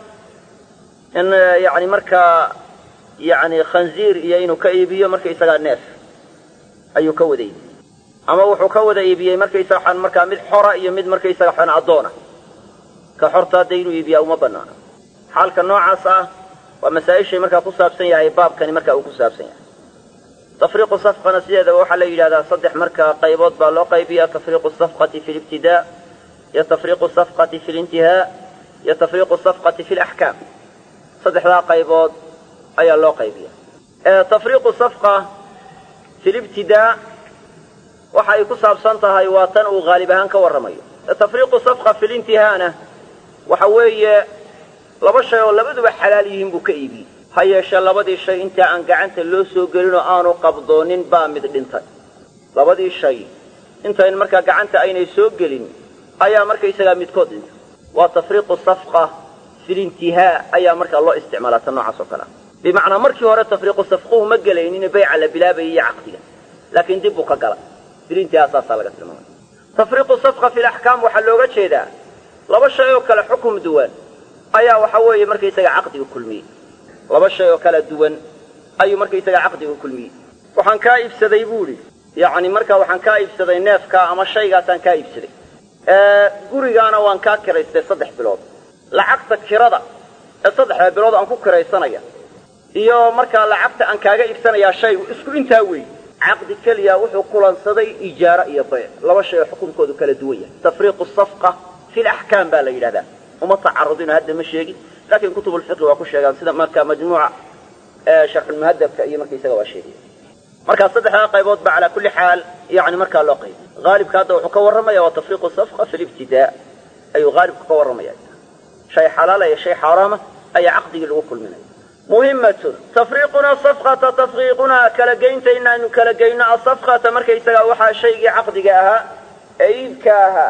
in yani markaa yani khanziir iyo inuu ka iibiyo markaysagaa neef ayuu ka wada iibiyey ama wuxuu ka wada iibiyey markaysaga waxaan markaa mid xora iyo mid markaysaga waxaan addoona ka xorta hadda inuu iibiyaa uma banaana xaalka noocaas ah waa masaa-ishay markaa ku saabsan yahay baabkani markaa uu ku saabsan yahay tafriiqu safqana sideedaba waxaa la yidhahdaa saddex markaa qaybood baa loo qaybiya tafriiqu safqati fi libtidaa iyo tafriiqu safqati fi lintihaa iyo tafriiqu safqati fi laxkaam saddexdaa qaybood ayaa loo qaybiya tafriiqu safqa fi libtidaa waxa ay ku saabsan tahay waa tan uu haalib ahaan ka warramayo tafriiqu safqa fi lintihaana waxa weeye laba shay oo labaduba xalaal yihiin buu ka iibiyey ha yeeshee labadii shay intaa aan gacanta loo soo gelinoo aanu qabdoonin baa mid dhintay labadii shay intayn markaa gacanta aynay soo gelin ayaa markaysagaa midkood dhintay waa tafriiqu safqa filintihaa ayaa markaa loo isticmaalaa tan noocaas oo kale ah bimacnaa markii hore tafriiqu safquhu ma gelaynin bayca la bilaabayay iyo caqdiga laakiin dib buu ka gala filintihaa saasaa laga tilmaamay tafriiqu safqa fi laxkaam waxaa looga jeedaa laba shay oo kale xukum duwan ayaa waxa weeye markaysaga caqdiga kulmiyey laba shay oo kala duwan ayuu markaysaga caqdiga kulmiyey waxaan kaa iibsaday buu idhi yacni markaa waxaan kaa iibsaday neefkaa ama shaygaasaan kaa iibsaday gurigaana waan kaa kiraystay saddex bilood lacagta kirada ee saddexda bilood aan ku kiraysanaya iyo markaa lacagta aan kaaga iibsanayaa shaygu isku intaa weey caqdi keliya wuxuu kulansaday ijaaro iyo bayc laba shay oo xukunkoodu kala duwan yahay tafriiqu safqa fi laxkaam baa la yidhahdaa uma tacarudino hadda ma sheegin laakiin kutubulfiqi waa ku sheegaan sida marka majmuuca sharxulmuhadabka iyo markaisaga waa sheegaya markaa saddexdaa qaybood ba calaa kulli xaal yani markaa loo qayba haalibka hadda wuxuu ka warramaya waa tafriiqu safqa fi libtidaa ayuu haalibku ka warramaya shay xalaala iyo shay xaaraama ayaa caqdigii lagu kulminaya muhimatun tafriiquna safqata tafriiqunaa kala geyntayna aynu kala geyno asafqata markaysaga waxaa shaygii caqdiga ahaa ee iibka ahaa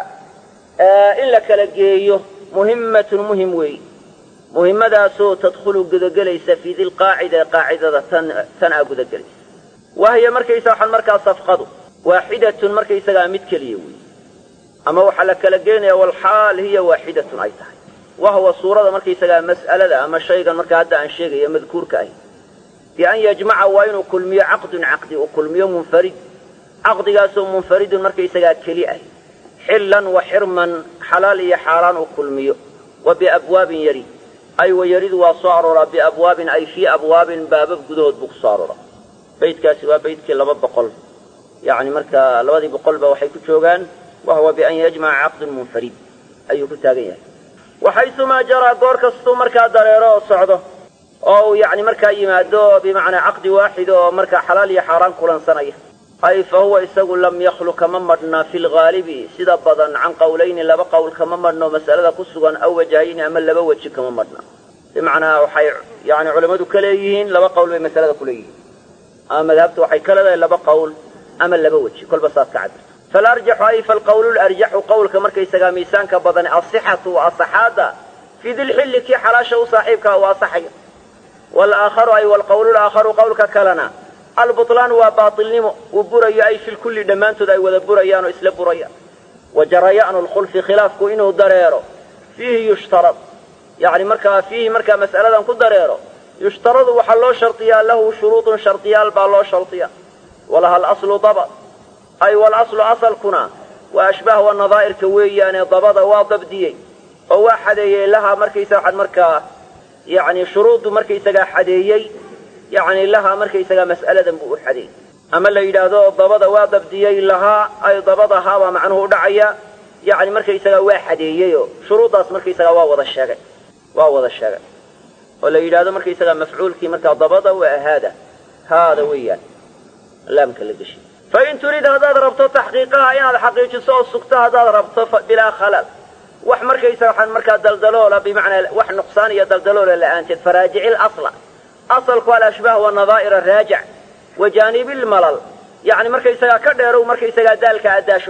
in la kala geeyo muhimatun muhim weey muhimadaasoo tadkhulu gudagelaysa fii dilqaacida qaacidada tan tan aa gudagelaysa wahiya markaysa waxaan markaa safqadu waaxidatun markaysagaa mid keliya weey ama waxaa la kala geenaya walxaal hiya waaxidatun ay tahay wahuwa suurada markaysagaa mas'alada ama shaygan markaa hadda aan sheegaya madkuurka ahi bi an yajmaca waa inuu kulmiyo caqdun caqdi uu kulmiyo munfarid caqdigaasoo munfaridun markaysagaa keli ah xillan wa xirman xalaal iyo xaaraan uu kulmiyo wa biabwaabin yari ay wa yaridu waa soo arooraa biabwaabin ay fii abwaabin baabab gudahood buu ku soo arooraa baydkaasi waa baydkii laba boqol yacni markaa labadii boqolba waxay ku joogaan wahuwa bian yajmaca caqdun munfarid ayuu ku taagan yahay waxaysumaa jaraa goor kastuu markaa dareero oo socdo oo uu yacni markaa yimaado bimacnaa caqdi waaxid oo markaa xalaal iyo xaaraan kulansanaya ay fa huwa isagu lam yakhlu kama madhna fi lghaalibi sida badan can qowlayni laba qowl kama madhno mas'alada ku sugan aw wajahayni ama laba weji kama madhna bimacnaa waxay yani culammadu ka leeyihiin laba qowl bay masalada ku leeyihiin ama madhabtu waxay ka leedahay laba qowl ama laba weji kolba saad ka cabirto falarjaxu ay falqawlu larjaxu qowlka markaysagaa miisaanka badan asixatu wa asaxaada fii dilxilli kii xalaasha u saaxiibkaa u asaxaya walaakharu ay walqawlu laakharu qowlka kalena albutlaan waa baatilnimo uu burayo ay fi lkulli dhammaantood ay wada burayaan oo isla burayaan wa jaraya'nu lkhulfi khilaafku inuu dareero fiihi yushtarad yani markaa fiihi markaa mas'aladan ku dareero yushtaradu waxaa loo shardiyaa lahu shuruudun shardiyaal baa loo shardiya walaha alaslu dabad ay walaslu asalkuna waa ashbaah wa nadaa'irka weeyaane dabada waa dabdiyey oo waa xadeeyey lahaa markaysa waxaad markaa yani shuruuddu markaysagaa xadeeyey yani lahaa markaysagaa mas'aladan buu u xadeeyey ama la yidhaahdo dabada waa dabdiyey lahaa ay dabadahaa baa macnuhu u dhacaya yani markaysagaa waa xadeeyeyoo shuruuddaas markaysagaa waa wada sheegay waa wada sheegay oo la yidhaahdo markaysagaa mafcuulkii markaa dabada waa haada haada weeyaan laamka la geshay fain turid haddaad rabto taxqiiqaha inaad xaqiijiso oo sugto haddaad rabto bilaa khalal wax markaysa waxaan markaa daldaloola bimacnaa wax nuqsaan iyo daldaloola la'aanteed faraajici lasla asalku alashbaah wanadaa'ira raajic wa jaanibilmalal yani markaysagaa ka dheerow markaysagaa daalka addaasho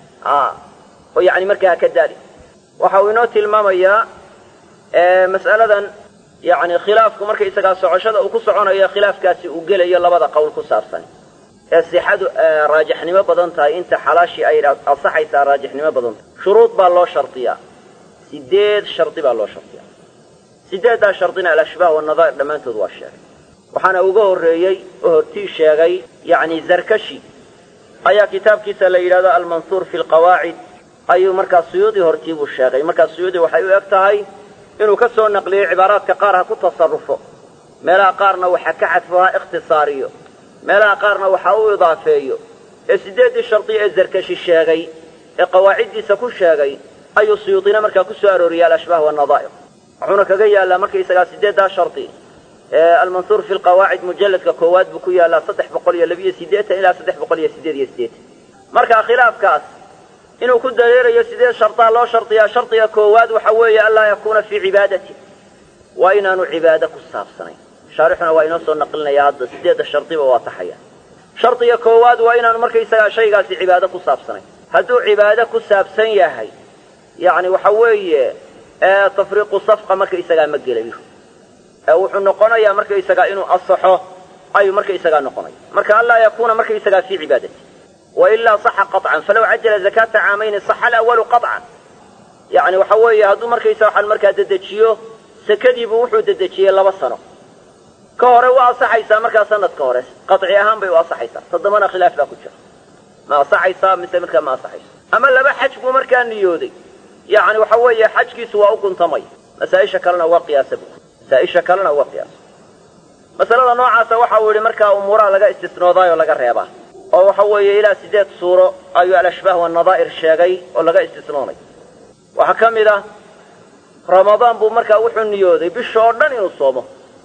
oo yani markaa ka daali waxa uu inoo tilmaamayaa mas'aladan yani khilaafku markaysagaa socoshada uu ku soconayo khilaafkaasi uu gelayo labada qowl ku saabsan ee sixadu raajixnimo badan tahay inta xalaashii ay ansaxaysaa raajixnimo badan tahay shuruud baa loo shardiyaa sideed shardi baa loo shardiyaa sideeddaa shardina alashbaah wanadaa'ir dhammaantood waa sheegay waxaana uga horreeyey oo hortii sheegay yacni zarkashi ayaa kitaabkiisa la yidhahdo almansuur fi lqawaacid ayuu markaa suyuudi hortii buu sheegay markaa suyuudi waxay u eg tahay inuu ka soo naqliyey cibaaraadka qaar ha ku tasarrufo meelaha qaarna waxa ka xadfo ha ikhtisaariyo meelaha qaarna waxa u idaafeeyo ee siddeeddii shardi ee zarkashi sheegay ee qawaaciddiisa ku sheegay ayuu suyuudina markaa ku soo arooriyey alashbaah wanadaa'ir wuxuuna kaga yaallaa markaysagaa siddeeddaa shardi ee almansuur fi lqawaacid mujalladka koowaad buu ku yaallaa saddex boqol iyo labiyo siddeetan ilaa saddex boqol iyo siddeed iyo siddeetan marka khilaafkaas inuu ku dareerayo sideed shardaa loo shardiyaa shardiga koowaad waxa weeye anlaa yakuuna fii cibaadati waa inaanu cibaado ku saabsanayn shaarixuna waa inoo soo naqlinaya hadda sideedda shardiba waa taxaya shardiga koowaad waa inaanu markaysagaa shaygaasi cibaado ku saabsanayn hadduu cibaado ku saabsan yahay yacni waxa weeye tafriiqu safqa markaysagaa ma gelayo ee wuxuu noqonayaa markaysagaa inuu asaxo ayuu markaysagaa noqonaya marka anlaa yakuuna markaysagaa fii cibaadati wailaa saxa qaطcan falaw cajala zakaata caamayni saxa alawalu qaطcan yani waxa weeye hadduu markaysa waxaan markaa dedejiyo sakadiibuu wuxuu dedejiyey laba sano ka hore waa asaxaysaa markaa sanadka hore qaطci ahaan bay u asaxaysaa toddobana khilaaf baa ku jira ma asaxaysaa mise markaa ma asaxayso ama laba xaj buu markaa niyooday yani waxa weeye xajkiisu waa u guntamay masaaisha kalena waa qiyaasa bu masaaisha kalena waa qiyaasa masalada noocaasa waxa uu yihi markaa umuuraha laga istisnoodaayoo laga reebaa oo waxa weeye ilaa siddeed suuro ayuu alashbaah wanadaa'ir sheegay oo laga istisnoonay waxaa ka mid ah ramadaan buu markaa wuxuu niyooday bisha oo dhan inuu soomo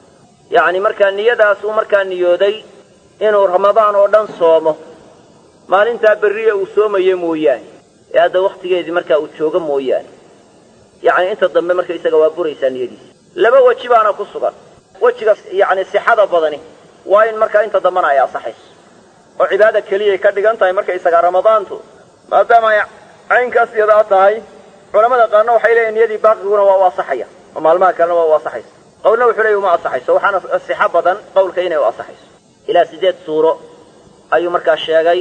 yacni markaa niyadaas uu markaa niyooday inuu ramadaan oo dhan soomo maalintaa berriya uu soomaye mooyaane ee hadda wakhtigeedii markaa uu joogo mooyaane yacni inta dambe marka isaga waa buraysaa niyadiisa laba weji baana ku sugan wejiga yacni sixada badani waa in markaa inta dambena ay asaxayso oo cibaada keliyay ka dhigan tahay marka isaga ramadaantu maadaama ay caynkaas yadaa tahay culamada qaarna waxay leeyihin niyadii baaqiguna waa u asaxaya oo maalmaha kalena waa u asaxaysa qowlna wuxuu leeyahy uma asaxayso waxaana sixo badan qowlka inay u asaxayso ilaa siddeed suuro ayuu markaa sheegay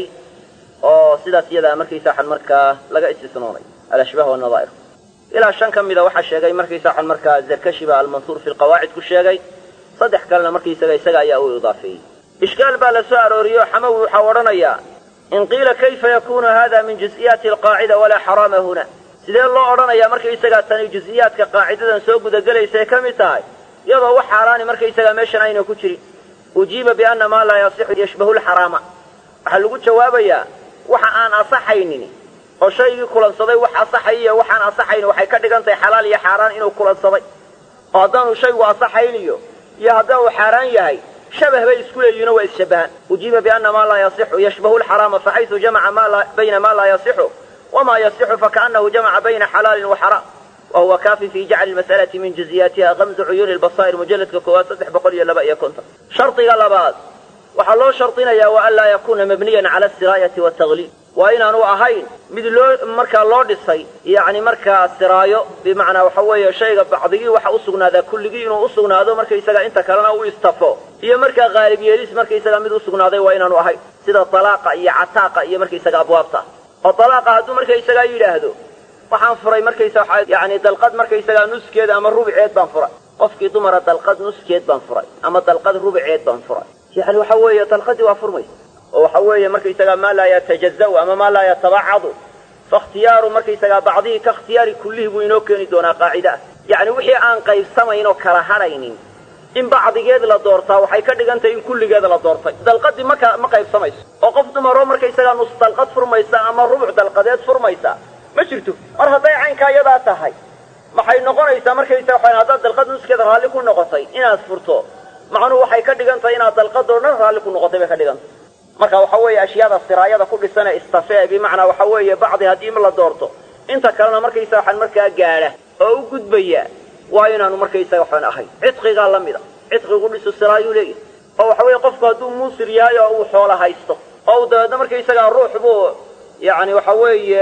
oo sidaas iyadaa markaysa waxan markaa laga istisnoonay alashbaah wanadaa'ir ilaa shan ka mida waxaa sheegay markaysa waxan markaa zarkashiba almansuur fi lqawaacid ku sheegay saddex kalena markaysaga isaga ayaa u idaafeeyey ishkaal baa la soo arooriyey oo xamawi waxaa odhanayaa in qiila kayfa yakunu hada min juz'iyaati alqaacida walaa xaraama huna sidee loo odhanayaa markaysagaa tani juz'iyaadka qaacidadan soo gudagelaysa ay ka mid tahay iyadoo wax xaaraani markaysagaa meeshan ayna ku jirin ujiiba bianna maa laa yasixu yashbahu lxaraama waxaa lagu jawaabayaa waxa aan asaxaynin oo shaygii kulansaday wax asaxay iyo waxaan asaxayn waxay ka dhigan tahay xalaal iyo xaaraan inuu kulansaday oo haddaanu shaygu asaxayniyo iyo haddii uu xaaraan yahay shabah bay isku leeyihinoo waa isshabbahaan ujiiba bianna maa laa yasixu yashbahu lxaraama faxaysu jamaca bayna maa laa yasixu wamaa yasixu fakaannahu jamaca bayna xalaalin wa xaraam wa huwa kaafin fi jacli lmas'alati min juziyaatiha kamsu cuyuuni lbasaa'ir mujalladka koowaad saddex boqol iyo laba iyo konton shardiga labaad waxaa loo shardinayaa wa an laa yakuuna mabniyan cala asiraayati watagliib waa inaanu ahayn mid loo markaa loo dhisay yacni markaa siraayo bimacnaa waxa weeye shayga bacdigii waxa u sugnaadaa kulligii inuu u sugnaado markaysaga inta kalena u istafo iyo markaa qaalib yeelis markaysaga mid u sugnaaday waa inaanu ahayn sida talaaqa iyo cataaqa iyo markaysaga abwaabta oo talaaqa hadduu markaysagaa yidhaahdo waxaan furay markaysa waxa yacni dalqad markaysagaa nuskeed ama rubceed baan furay qofkii dumara dalqad nuskeed baan furay ama dalqad rubceed baan furay yani waxa weeye dalqadii waa furmaysa oo waxa weeye markaysagaa maa laa yatajaza'u ama maa laa yatabacadu faikhtiyaaru markaysagaa bacdihii ka ikhtiyaari kullihii buu inoo keeni doonaa qaacida ah yacni wixii aan qaybsamayn oo kala hadhaynin in bacdigeed la doortaa waxay ka dhigan tahay in kulligeed la doortay dalqadii maka ma qaybsamayso oo qof dumaroo markaysagaa nus dalqad furmaysa ama rubuc dalqadeed furmaysa ma jirto mar hadday caynkaa iyadaa tahay maxay noqonaysaa markaysaga waxaan haddaad dalqad nuskeeda raalli ku noqotay inaad furto macnuhu waxay ka dhigan tahay inaad dalqadoo dhan raalli ku noqotay bay ka dhigan tahay marka waxa weeye ashyaada siraayada ku dhisan ee istafee bimacnaa waxa weeye bacdi haddii la doorto inta kalena markaysa waxaan markaa gaadha oo u gudbaya waa inaanu markaysaga waxaan ahayn cidqigaa la mida cidqigu dhisu siraayuu leeyahay oo waxa weeye qofku hadduu muusir yahay oo uu xoola haysto oo uu dabeedna markaysagaa ruux buu yacni waxa weeye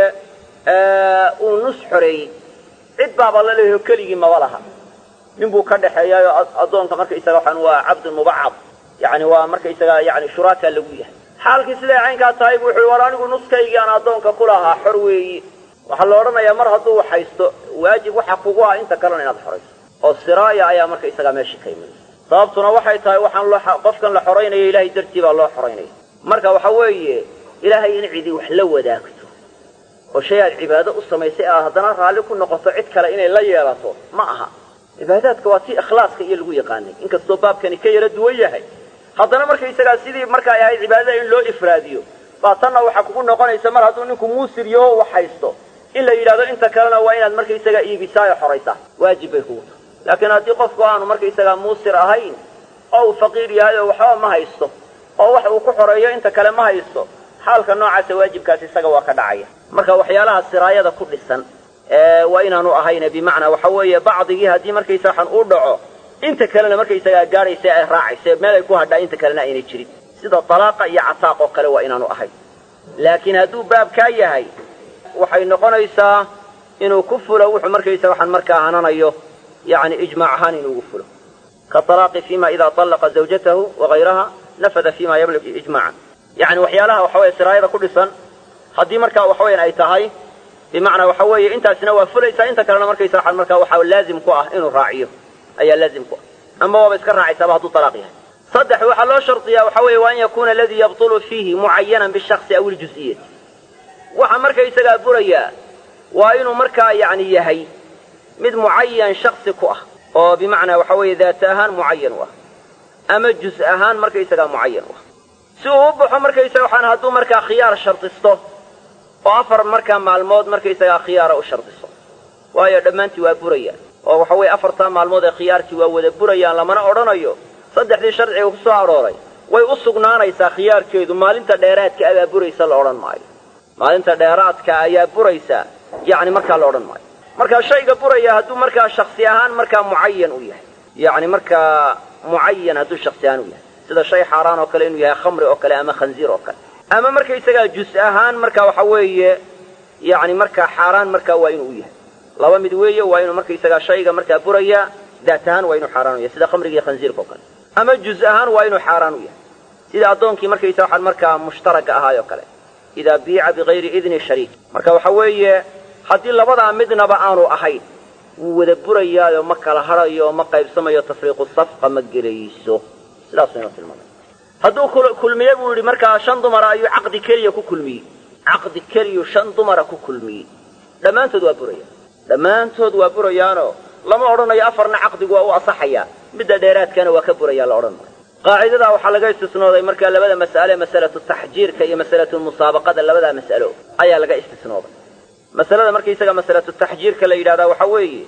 uu nus xoreeyey cid baaba la leeyaho keligii maba laha nin buu ka dhexeeyaayoo addoonka markaysaga waxaan waa cabdun mubacad yacni waa markaysaga yani shuraakaa lagu yahay xaalkii siday caynkaa tahay bu wuxuu war anigu nuskaygii aan addoonka ku lahaa xor weeyi waxaa la odhanayaa mar hadduu haysto waajib waxa kugu ah inta kalena inaad xorayso oo siraaya ayaa markaysagaa meeshii ka imanaysa sababtuna waxay tahay waxaan qofkan la xoraynaya ilaahay dartii baa loo xoraynaya marka waxa weeye ilaahay in cidi wax la wadaagto oo shay aad cibaado u samaysay aad haddana raalli ku noqoto cid kale inay la yeelato ma aha cibaadaadka waa tii ikhlaaska iyo lagu yaqaanay inkastoo baabkani ka yaro duwan yahay haddana markaysagaa sidii marka ay ahayd cibaadada in loo ifraadiyo baa tanna waxaa kugu noqonaysa mar hadduu ninku muusir yaho wax haysto in la yidhahdo inta kalena waa inaad markaysagaa iibisaa oo xoraysaa waajib bay kugu tahay laakiin haddii qofku aanu markaysagaa muusir ahayn oo uu faqiir yahay oo waxba ma haysto oo wax uu ku xoreeyo inta kale ma haysto xaalka noocaasa waajibkaas isaga waa ka dhacaya marka waxyaalaha siraayada ku dhisan waa inaanu ahayne bimacnaa waxa weeye bacdigii haddii markaysa waxaan uu dhaco inta kalena markaysagaa gaadhaysa ay raacaysa meel ay ku hadhaa inta kalena aynay jirin sida talaaqa iyo cataaq oo kale waa inaanu ahayn laakiin hadduu baabkaa yahay waxay noqonaysaa inuu ku fulo wuxuu markaysa waxaan markaa hananayo yani ijmaac ahaan inuu ugu fulo kaalaaqi fima ida طallaqa zawjatahu wagayraha nafada fima yamliku ijmaacan yani waxyaalaha waxa weye siraayada ku dhisan haddii markaa waxa weyan ay tahay bimacnaa waxa weeye intaasina waa fulaysaa inta kalena markaysa waxaan markaa waxaa laazim ku ah inuu raaciyo ayaa laazim ku ah ama waaba iska raacaysaaba hadduu talaaq yahay saddex waxaa loo shardiyaa waxa weeye waa an yakuna aladii yabtulu fiihi mucayanan bishaksi aw iljuz'iyati waxa markaysagaa burayaa waa inuu markaa yani yahay mid mucayan shaksi ku ah oo bimacnaa waxa weeye daata ahaan mucayan u ah ama juz ahaan markaysagaa mucayan u ah si uu u baxo markaysaga waxaan hadduu markaa khiyaar shardisto oo afar markaa maalmood markaysagaa khiyaara u shardiso waayo dhammaantii waa burayaan oo waxa weeye afartaa maalmood ee khiyaarkii waa wada burayaan lamana odhanayo saddexdii sharciga ku soo arooray way u sugnaanaysaa khiyaarkeedu maalinta dheeraadka abaa buraysa la odhan maayo maalinta dheeraadka ayaa buraysa yacni markaa la odhan maayo markaa shayga buraya hadduu markaa shaksi ahaan markaa mucayan u yahay yacni markaa mucayan hadduu shaksi ahaan u yahay sida shay xaaraan oo kale inuu yahay khamri oo kale ama khanziir oo kale ama markaysagaa jus ahaan marka waxa weeye yacni markaa xaaraan markaa waa inuu u yahay laba mid weeye waa inuu markaysagaa shayga markaa buraya daat ahaan waa inuu xaaraan u yahay sida khamriga iyo khanziirka oo kale ama juz ahaan waa inuu xaaraan u yahay sida addoonkii markaysa waxaan markaa mushtaraga ahaay oo kale idaa biica bigayri idni shariik marka waxa weeye haddii labadaa midnaba aanu ahayn wuu wada burayaayo ma kala hadhayo ma qaybsamayo tafriiqu safqa ma gelayso sidaasuu inoo tilmaamay hadduu kulmiye buu yidhi markaa shan dumara ayuu caqdi keliya ku kulmiyey caqdi keliyu shan dumara ku kulmiyey dhammaantood waa buraya dhammaantood waa burayaanoo lama odhanayo afarna caqdigu waa u asaxayaa midda dheeraadkana waa ka burayaa la odhan maayo qaacidadaa waxaa laga istisnooday markaa labada mas'ale masalatu taxjiirka iyo masalatu musaabaqada labadaa mas'alo ayaa laga istisnooday masalada markaysaga masalatu taxjiirka la yidhahdaa waxaa weeye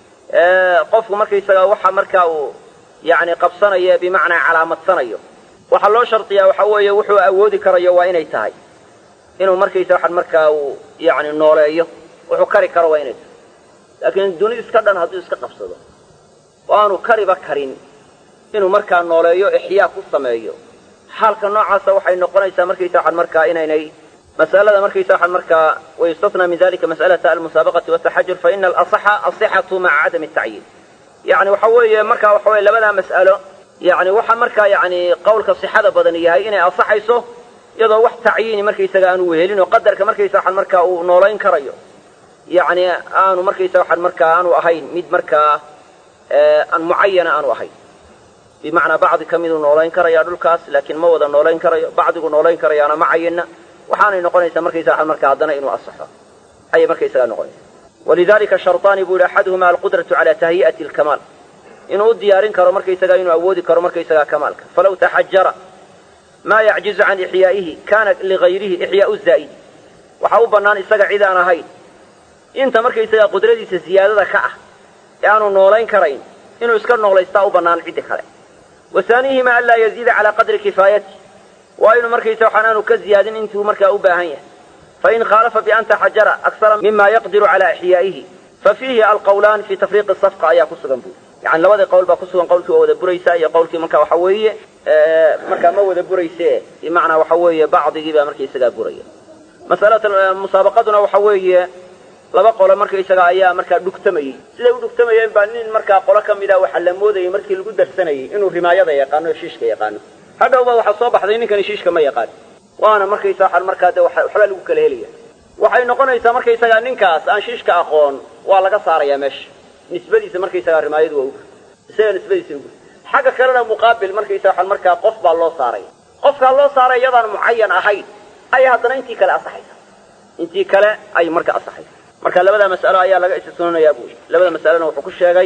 qofku markaysaga waxa markaa uu yacni qabsanayo bimacnaa calaamadsanayo waxaa loo shardiyaa waxaa weeye wuxuu awoodi karayo waa inay tahay inuu markaysa waxaan markaa uu yacni nooleeyo wuxuu kari karo waa inay tahay laakiin duni iska dhan hadduu iska qabsado oo aanu kariba karin inuu markaa nooleeyo ixyaa ku sameeyo xaalka noocaasa waxay noqonaysaa markaysa waxaan markaa inaynay mas'alada markaysa waxaan markaa wayustatnaa min dalika mas'alata almusaabaqati wataxajur fa ina alasaxa asixatu maca cadami tacyiin yacni waxa weeye markaa waxa weye labadaa mas'alo yacni waxa markaa yacni qawlka sixada badan yahay inay asaxayso iyadoo wax tacyiini markaysaga aanu wehelin oo qadarka markaysa waxaan markaa uu noolayn karayo yacni aanu markaysa waxaan markaa aanu ahayn mid markaa aan mucayana aanu ahayn bimacnaa bacdi ka miduu noolayn karaya dhulkaas laakiin ma wada noolayn karayo bacdigu noolayn karayaana ma cayinna waxaanay noqonaysaa markaysa waxaan markaa haddana inuu asaxo ayay markaysagaa noqonaysa walidalika sharطaani buu yihi axaduhuma alqudratu cala tahyi'ati alkamaal inuu u diyaarin karo markaysagaa inuu awoodi karo markaysagaa kamaalka falaw taxajara maa yacjizu can ixyaa'ihi kana ligayrihi ixyaau zaa'idi waxaa u bannaan isaga cid aan ahayn inta markaysagaa qudradiisa ziyaadada ka ah ee aanu noolayn karayn inuu iska noolaystaa u bannaan ciddi kale wa haanihima anlaa yaziida calaa qadri kifaayati waa inuu markaysa waxaan aanu ka ziyaadin intuu markaa u baahan yahay fain khaalafa bian taxajara aksara mima yaqdiru calaa ixyaa'ihi fa fiihi alqawlaan fi tafriiqi safqa ayaa ku sugan buuri yani labadii qowl baa ku sugan qawlkii waa wada buraysaa iyo qawlkii marka waxa weeye markaa ma wada burayse bimacnaa waxa weeye bacdigii baa markaysagaa buraya masalata musaabaqaduna waxa weeye laba qolo markaysaga ayaa markaa dhugtamayey siday u dhugtamayeen baa nin markaa qolo ka mida waxaa la moodayay markii lagu darsanayay inuu rimaayada yaqaano o shiishka yaqaano hadhowba waxaa soo baxday ninkani shiishka ma yaqaan waana markaysa waxaan markaa de waxbaa lagu kala helaya waxay noqonaysaa markaysagaa ninkaas aan shiishka aqoon waa laga saarayaa meesha nisbadiisa markaysagaa rimaayadu waa ugu isaga nisbadiisa ugu xagga kalena muqaabil markaysa waxaan markaa qof baa loo saaray qofkaa loo saaray iyadaan mucayan ahayn ayay haddana intii kale asaxaysa intii kale ay marka asaxaysa marka labada mas'alo ayaa laga istisnoonayaa buu labada mas'alona wuxuu ku sheegay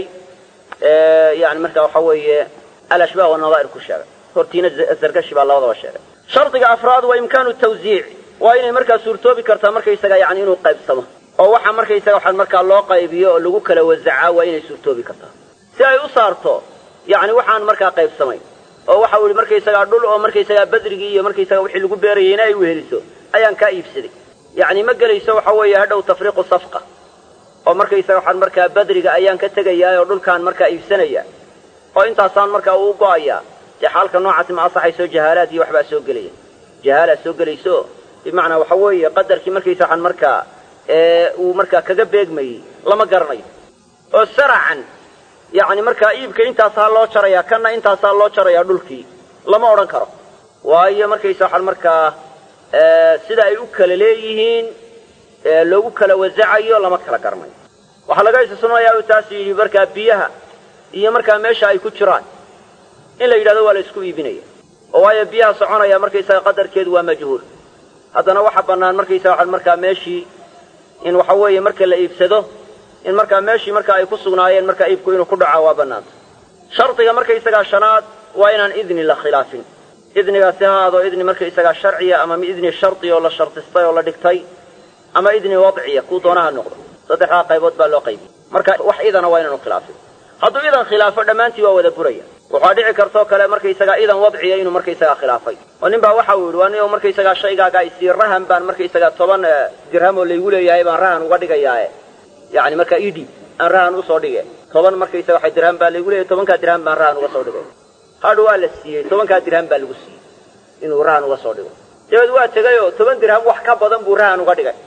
yani marka waxa weeye alashbaah wanadaa'ir ku sheegay hortiina zargashi baa labadaba sheegay shardiga afraad waa imkaanu tawsiic waa inay markaa suurtoobi kartaa markaysaga yani inuu qaybsamo oo waxa markaysaga waxaan markaa loo qaybiyo oo lagu kala wasacaa waa inay suurtoobi kartaa si ay u saarto yani waxaan markaa qaybsamayn oo waxa uu yihi markaysagaa dhul oo markaysagaa badrigii iyo markaysaga wixii lagu beerayeyna ay weheliso ayaan kaa iibsaday yacni ma gelayso waxa weeye hadhow tafriiqu safqa oo markaysaga waxaan markaa badriga ayaan ka tegayaa oo dhulkaan markaa iibsanaya oo intaasaan markaa uu go'ayaa dee xaalka noocaasi ma asaxayso jahaalaad iyo waxbaa soo gelaya jahaalaad soo gelayso bimacnaa waxa weeye qadarkii markaysa waxaan markaa uu markaa kaga beegmayey lama garanayo oo saracan yacni markaa iibka intaasaa loo jarayaa kanna intaasaa loo jarayaa dhulkii lama odhan karo waayo markaysa waxaan markaa sida ay u kala leeyihiin loogu kala wasacayo lama kala garanayo waxaa laga istisnooyaa uu taas yidhi markaa biyaha iyo markaa meesha ay ku jiraan in la yidhahdo waa la isku iibinaya oo waayo biyaha soconaya markaysaga qadarkeedu waa majhuul haddana waxa bannaan markaysaga waxaan markaa meeshii in waxa weeye marka la iibsado in markaa meeshii marka ay ku sugnaayeen markaa iibku inuu ku dhaco waa bannaanta shardiga markaysagaa shanaad waa inaan idni la khilaafin idnigaasi ha aado idni markaysagaa sharciya ama idni shardi oo la shardistay oo la dhigtay ama idni wadciya kuu doonaha noqdo saddexdaa qaybood baa loo qaybiyey marka wax idana waa inaanu khilaafin hadduu idan khilaafo dhammaantii waa wada buraya waxaa dhici kartoo kale markaysagaa idan wadciya inuu markaysagaa khilaafay oo nin baa waxa uu yidhi waa nin markaysagaa shaygaaga isii rahan baan markaysagaa toban dirham oo laygu leeyahay baan rahan uga dhigayaae yani markaa idhiib aan rahan usoo dhige toban markaysaga waxa dirham baa laygu leeyahay tobankaa dirham baan rahan uga soo dhigay hadh waa la siiyey tobankaa dirham baa lagu siiyey inuu rahan uga soo dhigo dabeed waa tegay oo toban dirham wax ka badan buu rahan uga dhigay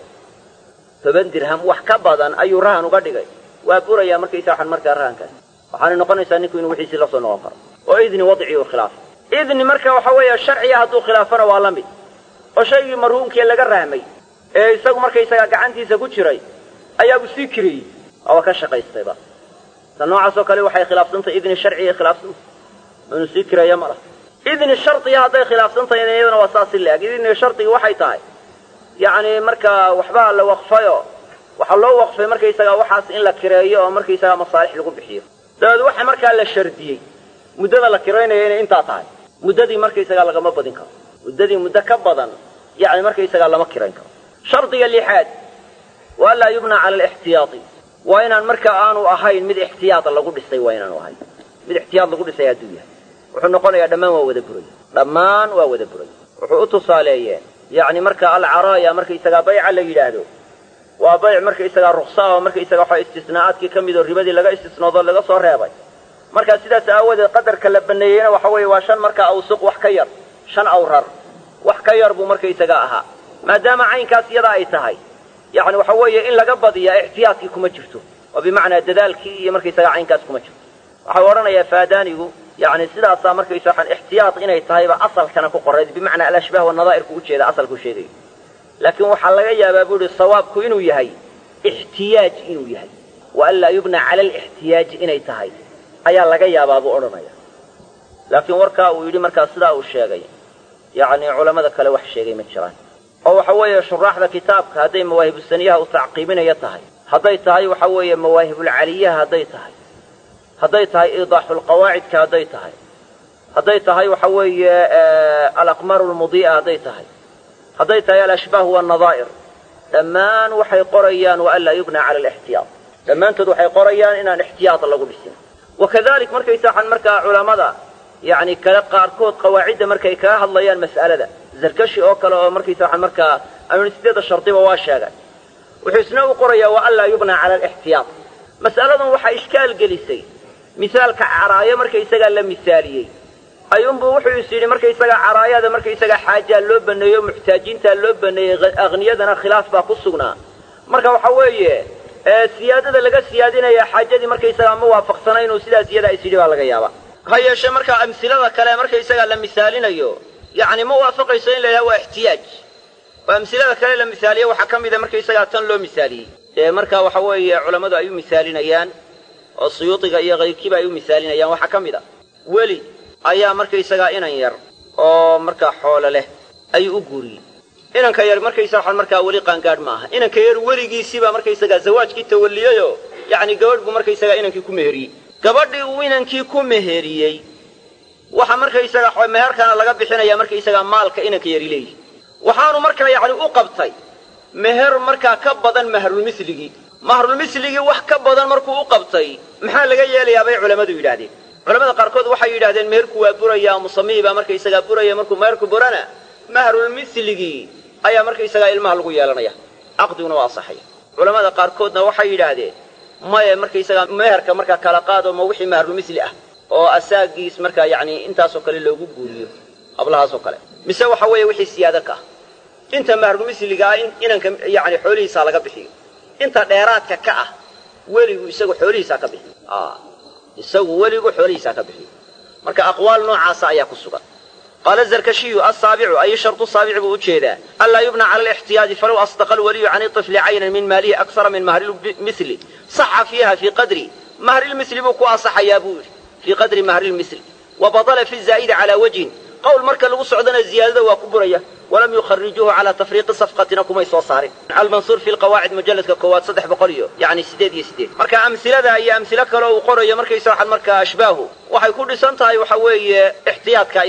toban dirham wax ka badan ayuu rahan uga dhigay waa burayaa markaysa waxaan markaa rahankaas waxaanay noqonaysaa ninku inuu wixiisii la soo noqon karo oo idni wadci uu khilaafo idni marka waxa weeye sharciya hadduu khilaafana waa la mid oo shaygii marhuumkii laga rahmay ee isagu markaysagaa gacantiisa ku jiray ayaabuu sii kiriyey waaba ka shaqaystayba ta noocaasoo kale waxay khilaafsantahay idni sharciya khilaafsanta inuu sii kiraya ma laha idni shardiya hadday khilaafsantahay iyadana waa saasi la-eg idni shardiga waxay tahay yacni markaa waxbaa la waqfayo waxaa loo waqfay markaysagaa waxaas in la kireeyo oo markaysagaa masaalix lagu bixiyo dabeed waxa markaa la shardiyey muddada la kiraynaya inay intaa tahay muddadii markaysagaa lagama badin karo muddadii muddo ka badan yacni markaysagaa lama kirayn karo shardiga lixaad waa laa yubna cala alixtiyaati waa inaan markaa aanu ahayn mid ixtiyaad lagu dhisay waa inaanu ahayn mid ixtiyaad lagu dhisay hadduu yahay wuxuu noqonayaa dhammaan waa wada buraya dhammaan waa wada buraya wuxuu u tusaaleeyeen yacni marka alcaraaya markaysagaa bayca la yidhaahdo waa bayc markaysagaa ruksa oo markaysaga waxa istisnaa'aadkii ka mid oo ribadii laga istisnoodo laga soo reebay marka sidaas aawadeed qadarka la baneeyeyna waxa weeye waa shan marka awsuq wax ka yar shan awrar wax ka yar buu markaysaga ahaa maadaama caynkaas iyada ay tahay yacni waxa weeye in laga badiyaa ixtiyaadkii kuma jirto oo bimacnaa dadaalkii iyo markaysaga caynkaas kuma jirto waxau odhanayaa faadaanigu yani sidaasaa markaysa waxaan ixtiyaad inay tahayba asalkana ku qorayd bimacnaa alashbaah wanadaa'irku ujeeda asalku sheegayo laakiin waxaa laga yaabaa buu ihi sawaabku inuu yahay ixtiyaaj inuu yahay wa an laa yubna cala alixtiyaaji inay tahay ayaa laga yaabaa buu odhanaya laakiin warkaa uu yidhi markaa sidaa uu sheegay yacni culammada kale wax sheegay ma jiraan oo waxa weeye shuraaxda kitaabka hadday mawaahibusaniyaha u tacqiibinaya tahay hadday tahay waxa weeye mawaahibulcaliyaha hadday tahay hadday tahay iidaaxulqawaacidka hadday tahay hadday tahay waxa weeye alaqmaaru lmudii'a hadday tahay hadday tahay alashbaah wanadaa'ir dhammaan waxay qorayaan wa an laa yubna cala alixtiyaad dhammaantood waxay qorayaan inaan ixtiyaad lagu dhisin wakadalik markaysa waxaan markaa culammada yacni kale qaarkood qawaacidda markay kaga hadlayaan mas'alada zarkashi oo kale oo markaysa waxaan markaa amn sideeda shardiba waa sheegay wuxuu isna u qorayaa wa an laa yubna cala alixtiyaad mas'aladan waxaa ishkaal gelisay misaalka caraayo markaysagaa la misaaliyey ayuunbuu wuxuu is yidhi markaysagaa caraayada markaysagaa xaajaa loo baneeyo muxtaajiintaa loo baneeyey akhniyadana khilaaf baa ku sugnaa marka waxa weeye siyaadada laga siyaadinaya xaajadii markaysagaa ma waafaqsana inuu sidaas iyadaa is yidhi baa laga yaaba ha yeeshee markaa amsilada kale markaysagaa la misaalinayo yacni ma waafaqayso in la yidhaha waa ixtiyaaj oo amsilada kale la misaaliye waxaa ka mida markaysagaa tan loo misaaliyey ee marka waxa weeye culammadu ay u misaalinayaan oo suyuudiga iyo kayrkiiba ay u misaalinayaan waxaa ka mid a weli ayaa markaysagaa inan yar oo markaa xoolo leh ayuu u guuriyey inanka yar markaysa waxaan markaa weli qaangaadh ma aha inanka yar weligiisiibaa markaysagaa zawaajkii tawalliyeyoo yacni gabadh buu markaysagaa inankii ku meheriyey gabadhii uu inankii ku meheriyey waxa markaysaga meherkana laga bixinaya markaysagaa maalka inanka yari leeyihi waxaanu markaa yacni u qabtay meher markaa ka badan mahrulmisligii mahrulmisligii wax ka badan markuu u qabtay maxaa laga yeelayaa bay culammadu yidhaahdeen culamada qaarkood waxay yidhahdeen meherku waa buraya musamihii baa markaysagaa buraya markuu meherku burana mahrulmisligii ayaa markaysagaa ilmaha lagu yeelanaya caqdiguna waa asaxaya culamada qaarkoodna waxay yidhaahdeen maya markaysagaa meherka markaa kala qaado ma wixii mahrulmisli ah oo asaagiis markaa yacni intaasoo kale loogu guuriyo hablahaasoo kale mise waxa weeye wixii siyaado ka ah inta mahrulmisligaa inanka yacni xoolihiisaa laga bixiyo inta dheeraadka ka ah weligu isagu xoolihiisaa ka bixiyo isagu weligu xoolihiisaa ka bixiyo marka aqwaal noocaasa ayaa ku sugan qaala zarkashiyu asaabicu ay shardu saabici buu ujeedaa anlaa yubna cala alixtiyaaji falow asdaqa alwaliyu can iطifli caynan min maalihi aksara min mahrilmisli saxa fiiha fii qadri mahrilmisli buu ku asaxayaa buu yidhi fii qadri mahrilmisli wa badala fi zaa'idi calaa wajhin qowl marka lagu socdana ziyaadada waa ku buraya walam yukharijuuhu calaa tafriiqi safqatina kumay soo saarin almansuur fi lqawaacid mujalladka koowaad saddex boqol iyo yani sideed iyo sideed marka amsilada iyo amsilo kale uu qorayo markaysa waxaad markaa ashbaahu waxay ku dhisan tahay waxa weeye ixtiyaadka inay tahay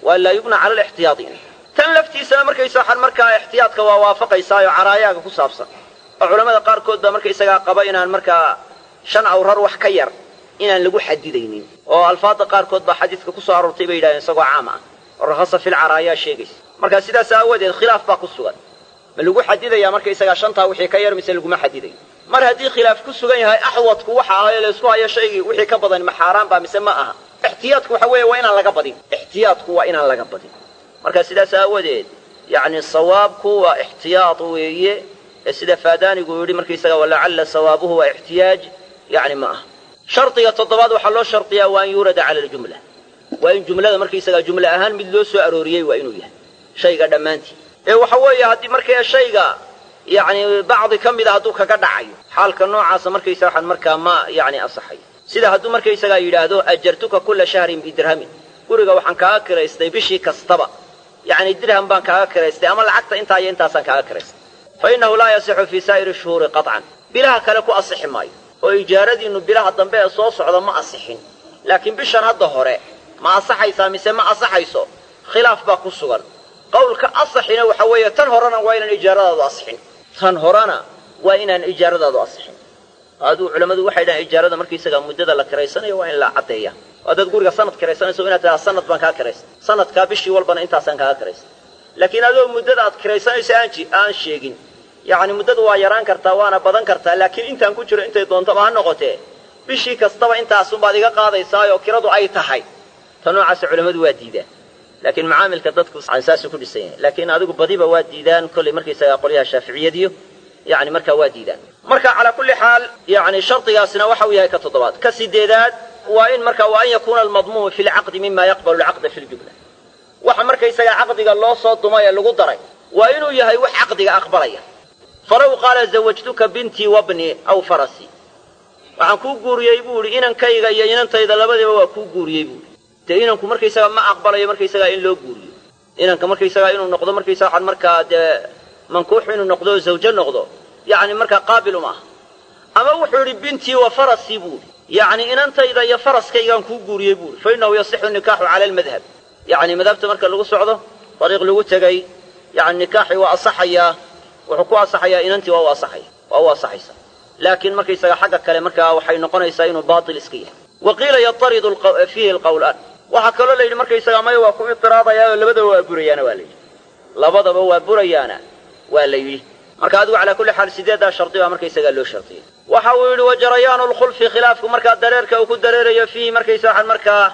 waa laa yubna cala alixtiyaadi tan laftiisana markaysa waxaan markaa ixtiyaadka waa waafaqaysaayo caraayaaga ku saabsan oo culamada qaarkood baa markaysagaa qaba inaan markaa shan awrar wax ka yar inaan lagu xadidaynin oo alfaada qaarkood baa xadiidka ku soo aroortay bay yidhahdeen isagoo caam ah oo rakhasa filcaraayaa sheegaysa marka sidaas aawadeed khilaaf baa ku sugan ma lagu xadidayaa markaysagaa shantaa wixii ka yar mise laguma xadidayo mar haddii khilaaf ku sugan yahay axwadku waxa ahaye laysku hayo shaygii wixii ka badan ma xaaraan baa mise ma aha ixtiyaadku waxa weeye waa inaan laga badin ixtiyaadku waa inaan laga badin marka sidaas aawadeed yacni sawaabku waa ixtiyaad weeye ee sida faadaanigu yidhi markaysaga walacalla sawaabuhu waa ixtiyaaj yacni ma aha shardiga toddobaad waxaa loo shardiyaa waa an yuurada cala aljumla waa in jumlada markaysagaa jumle ahaan mid loo soo arooriyey waa inuu yahay shayga dhammaantii ee waxa weeye haddii markaa shayga yacni bacdi ka mida hadduu kaga dhacayo xaalka noocaasa markaysa waxaan markaa ma yacni asaxay sida hadduu markaysagaa yidhaahdo ajartuka kulla shahrin bidirhamin guriga waxaan kaaga kiraystay bishii kastaba yacni dirham baan kaaga kiraystay ama lacagta intaa iyo intaasaan kaaga kiraystay fa innahu laa yasixu fii saa'iri shuhuuri qaطcan bilaha kale ku asixi maayo oo ijaaradiinnu bilaha dambe ee soo socda ma asixin laakiin bishan hadda hore ma asaxaysaa mise ma asaxayso khilaaf baa ku sugan qawlka asaxina waxa weeye tan horena waa inaan ijaaradaadu asixin tan horena waa inaan ijaaradaadu asixin aduu culammadu waxay dhahaan ijaarada markaysagaa muddada la kiraysanayo waa in la caddeeya waa dad guriga sanad kiraysanayso inaad tidhaha sanad baan kaa kiraystay sanadkaa bishii walbana intaasaan kaaga kiraystay laakiin adoo muddada aad kiraysanayso aan aan sheegin yacni muddadu waa yaraan kartaa waana badan kartaa laakiin intaan ku jiro intay doontaba ha noqotee bishii kastaba intaasunbaad iga qaadaysaayoo kiradu ay tahay ta noocaasa culammadu waa diidaan laakiin macaamilka dadku saasuu ku dhisan yahay laakiin adigu badiba waa diidaan kollay markaysagaa qolyaha shaaficiyadiyo yani markaa waa diidaan marka calaa kulli xaal yani shardigaasina waxa uu yahay ka toddobaad ka sideedaad waa in marka wa an yakuuna almadmuumu fi lcaqdi mima yaqbalu lcaqda fi ljumla waxa markaysagaa caqdiga loo soo dumay ee lagu daray waa inuu yahay wax caqdiga aqbalaya falaw qaala zawajtuka bintii wabni aw farasi waxaan kuu guuriyey buu idhi inankayga iyo inantayda labadiiba waa kuu guuriyey buui dee inanku markaysagaa ma aqbalayo markaysagaa in loo guuriyo inanka markaysagaa inuu noqdo markaysaga waxaan markaa dee mankuuxu inuu noqdo oo zawjo noqdo yacni markaa qaabil uma aha ama wuxuu yidhi bintii wa farasii buuhi yacni inantayda iyo faraskaygaan kuu guuriyey buuhi fa innahu yasixu nikaaxu cala almadhab yacni madhabta marka lagu socdo dariiq lagu tegay yani nikaaxii waa asaxayaa wuxuu ku asaxayaa inantii waa u asaxaya waa u asaxaysa laakiin markaysaga xagga kale markaa waxay noqonaysaa inuu baatil iska yahay wa qiila yataridu fiihi alqawlaan waxaa kaloo la yidhi markaysagaa maya waa ku itiraadayaao labadaba waa burayaana waa la yidhi labadaba waa burayaana waa la yidhi marka adigu calaa kulli xaal sideeddaa shardi baa markaysagaa loo shardiyay waxa uu yidhi wajarayaanu lkhulfi khilaafku markaa dareerka uu ku dareerayo fiihi markaysa waxaan markaa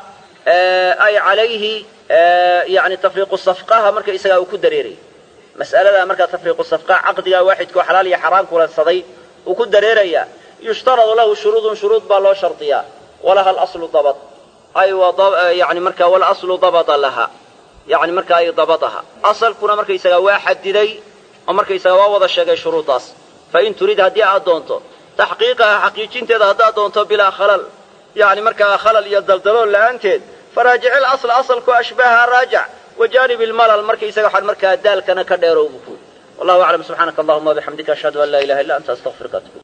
ay calayhi yani tafriiqu safqaha markaysagaa uu ku dareerayo mas'aladaa markaa tafriiqu safqaha caqdigaa waaxidkao xalaal iyo xaraam kulansaday uu ku dareerayaa yushtaradu lahu shuruudun shuruud baa loo shardiyaa walaha alaslu dabad ay yani markaa walaslu dabada laha yani markaa ay dabadaha asalkuna markaysagaa waa xadiday oo markaysaga waa wada sheegay shuruuddaas fa in turid haddii aad doonto taxqiiqaha xaqiijinteeda haddaad doonto bilaa khalal yani markaa khalal iyo daldalool la'aanteed faraajici lasla asalku ashbaaha raajac wajaanib ilmalal markaysaga waxaan markaa daalkana ka dheerow buu ku wallahu aclam subxaanaka allahuma wabixamdika ashhadu an laa ilaha illa anta astaqfiruka atub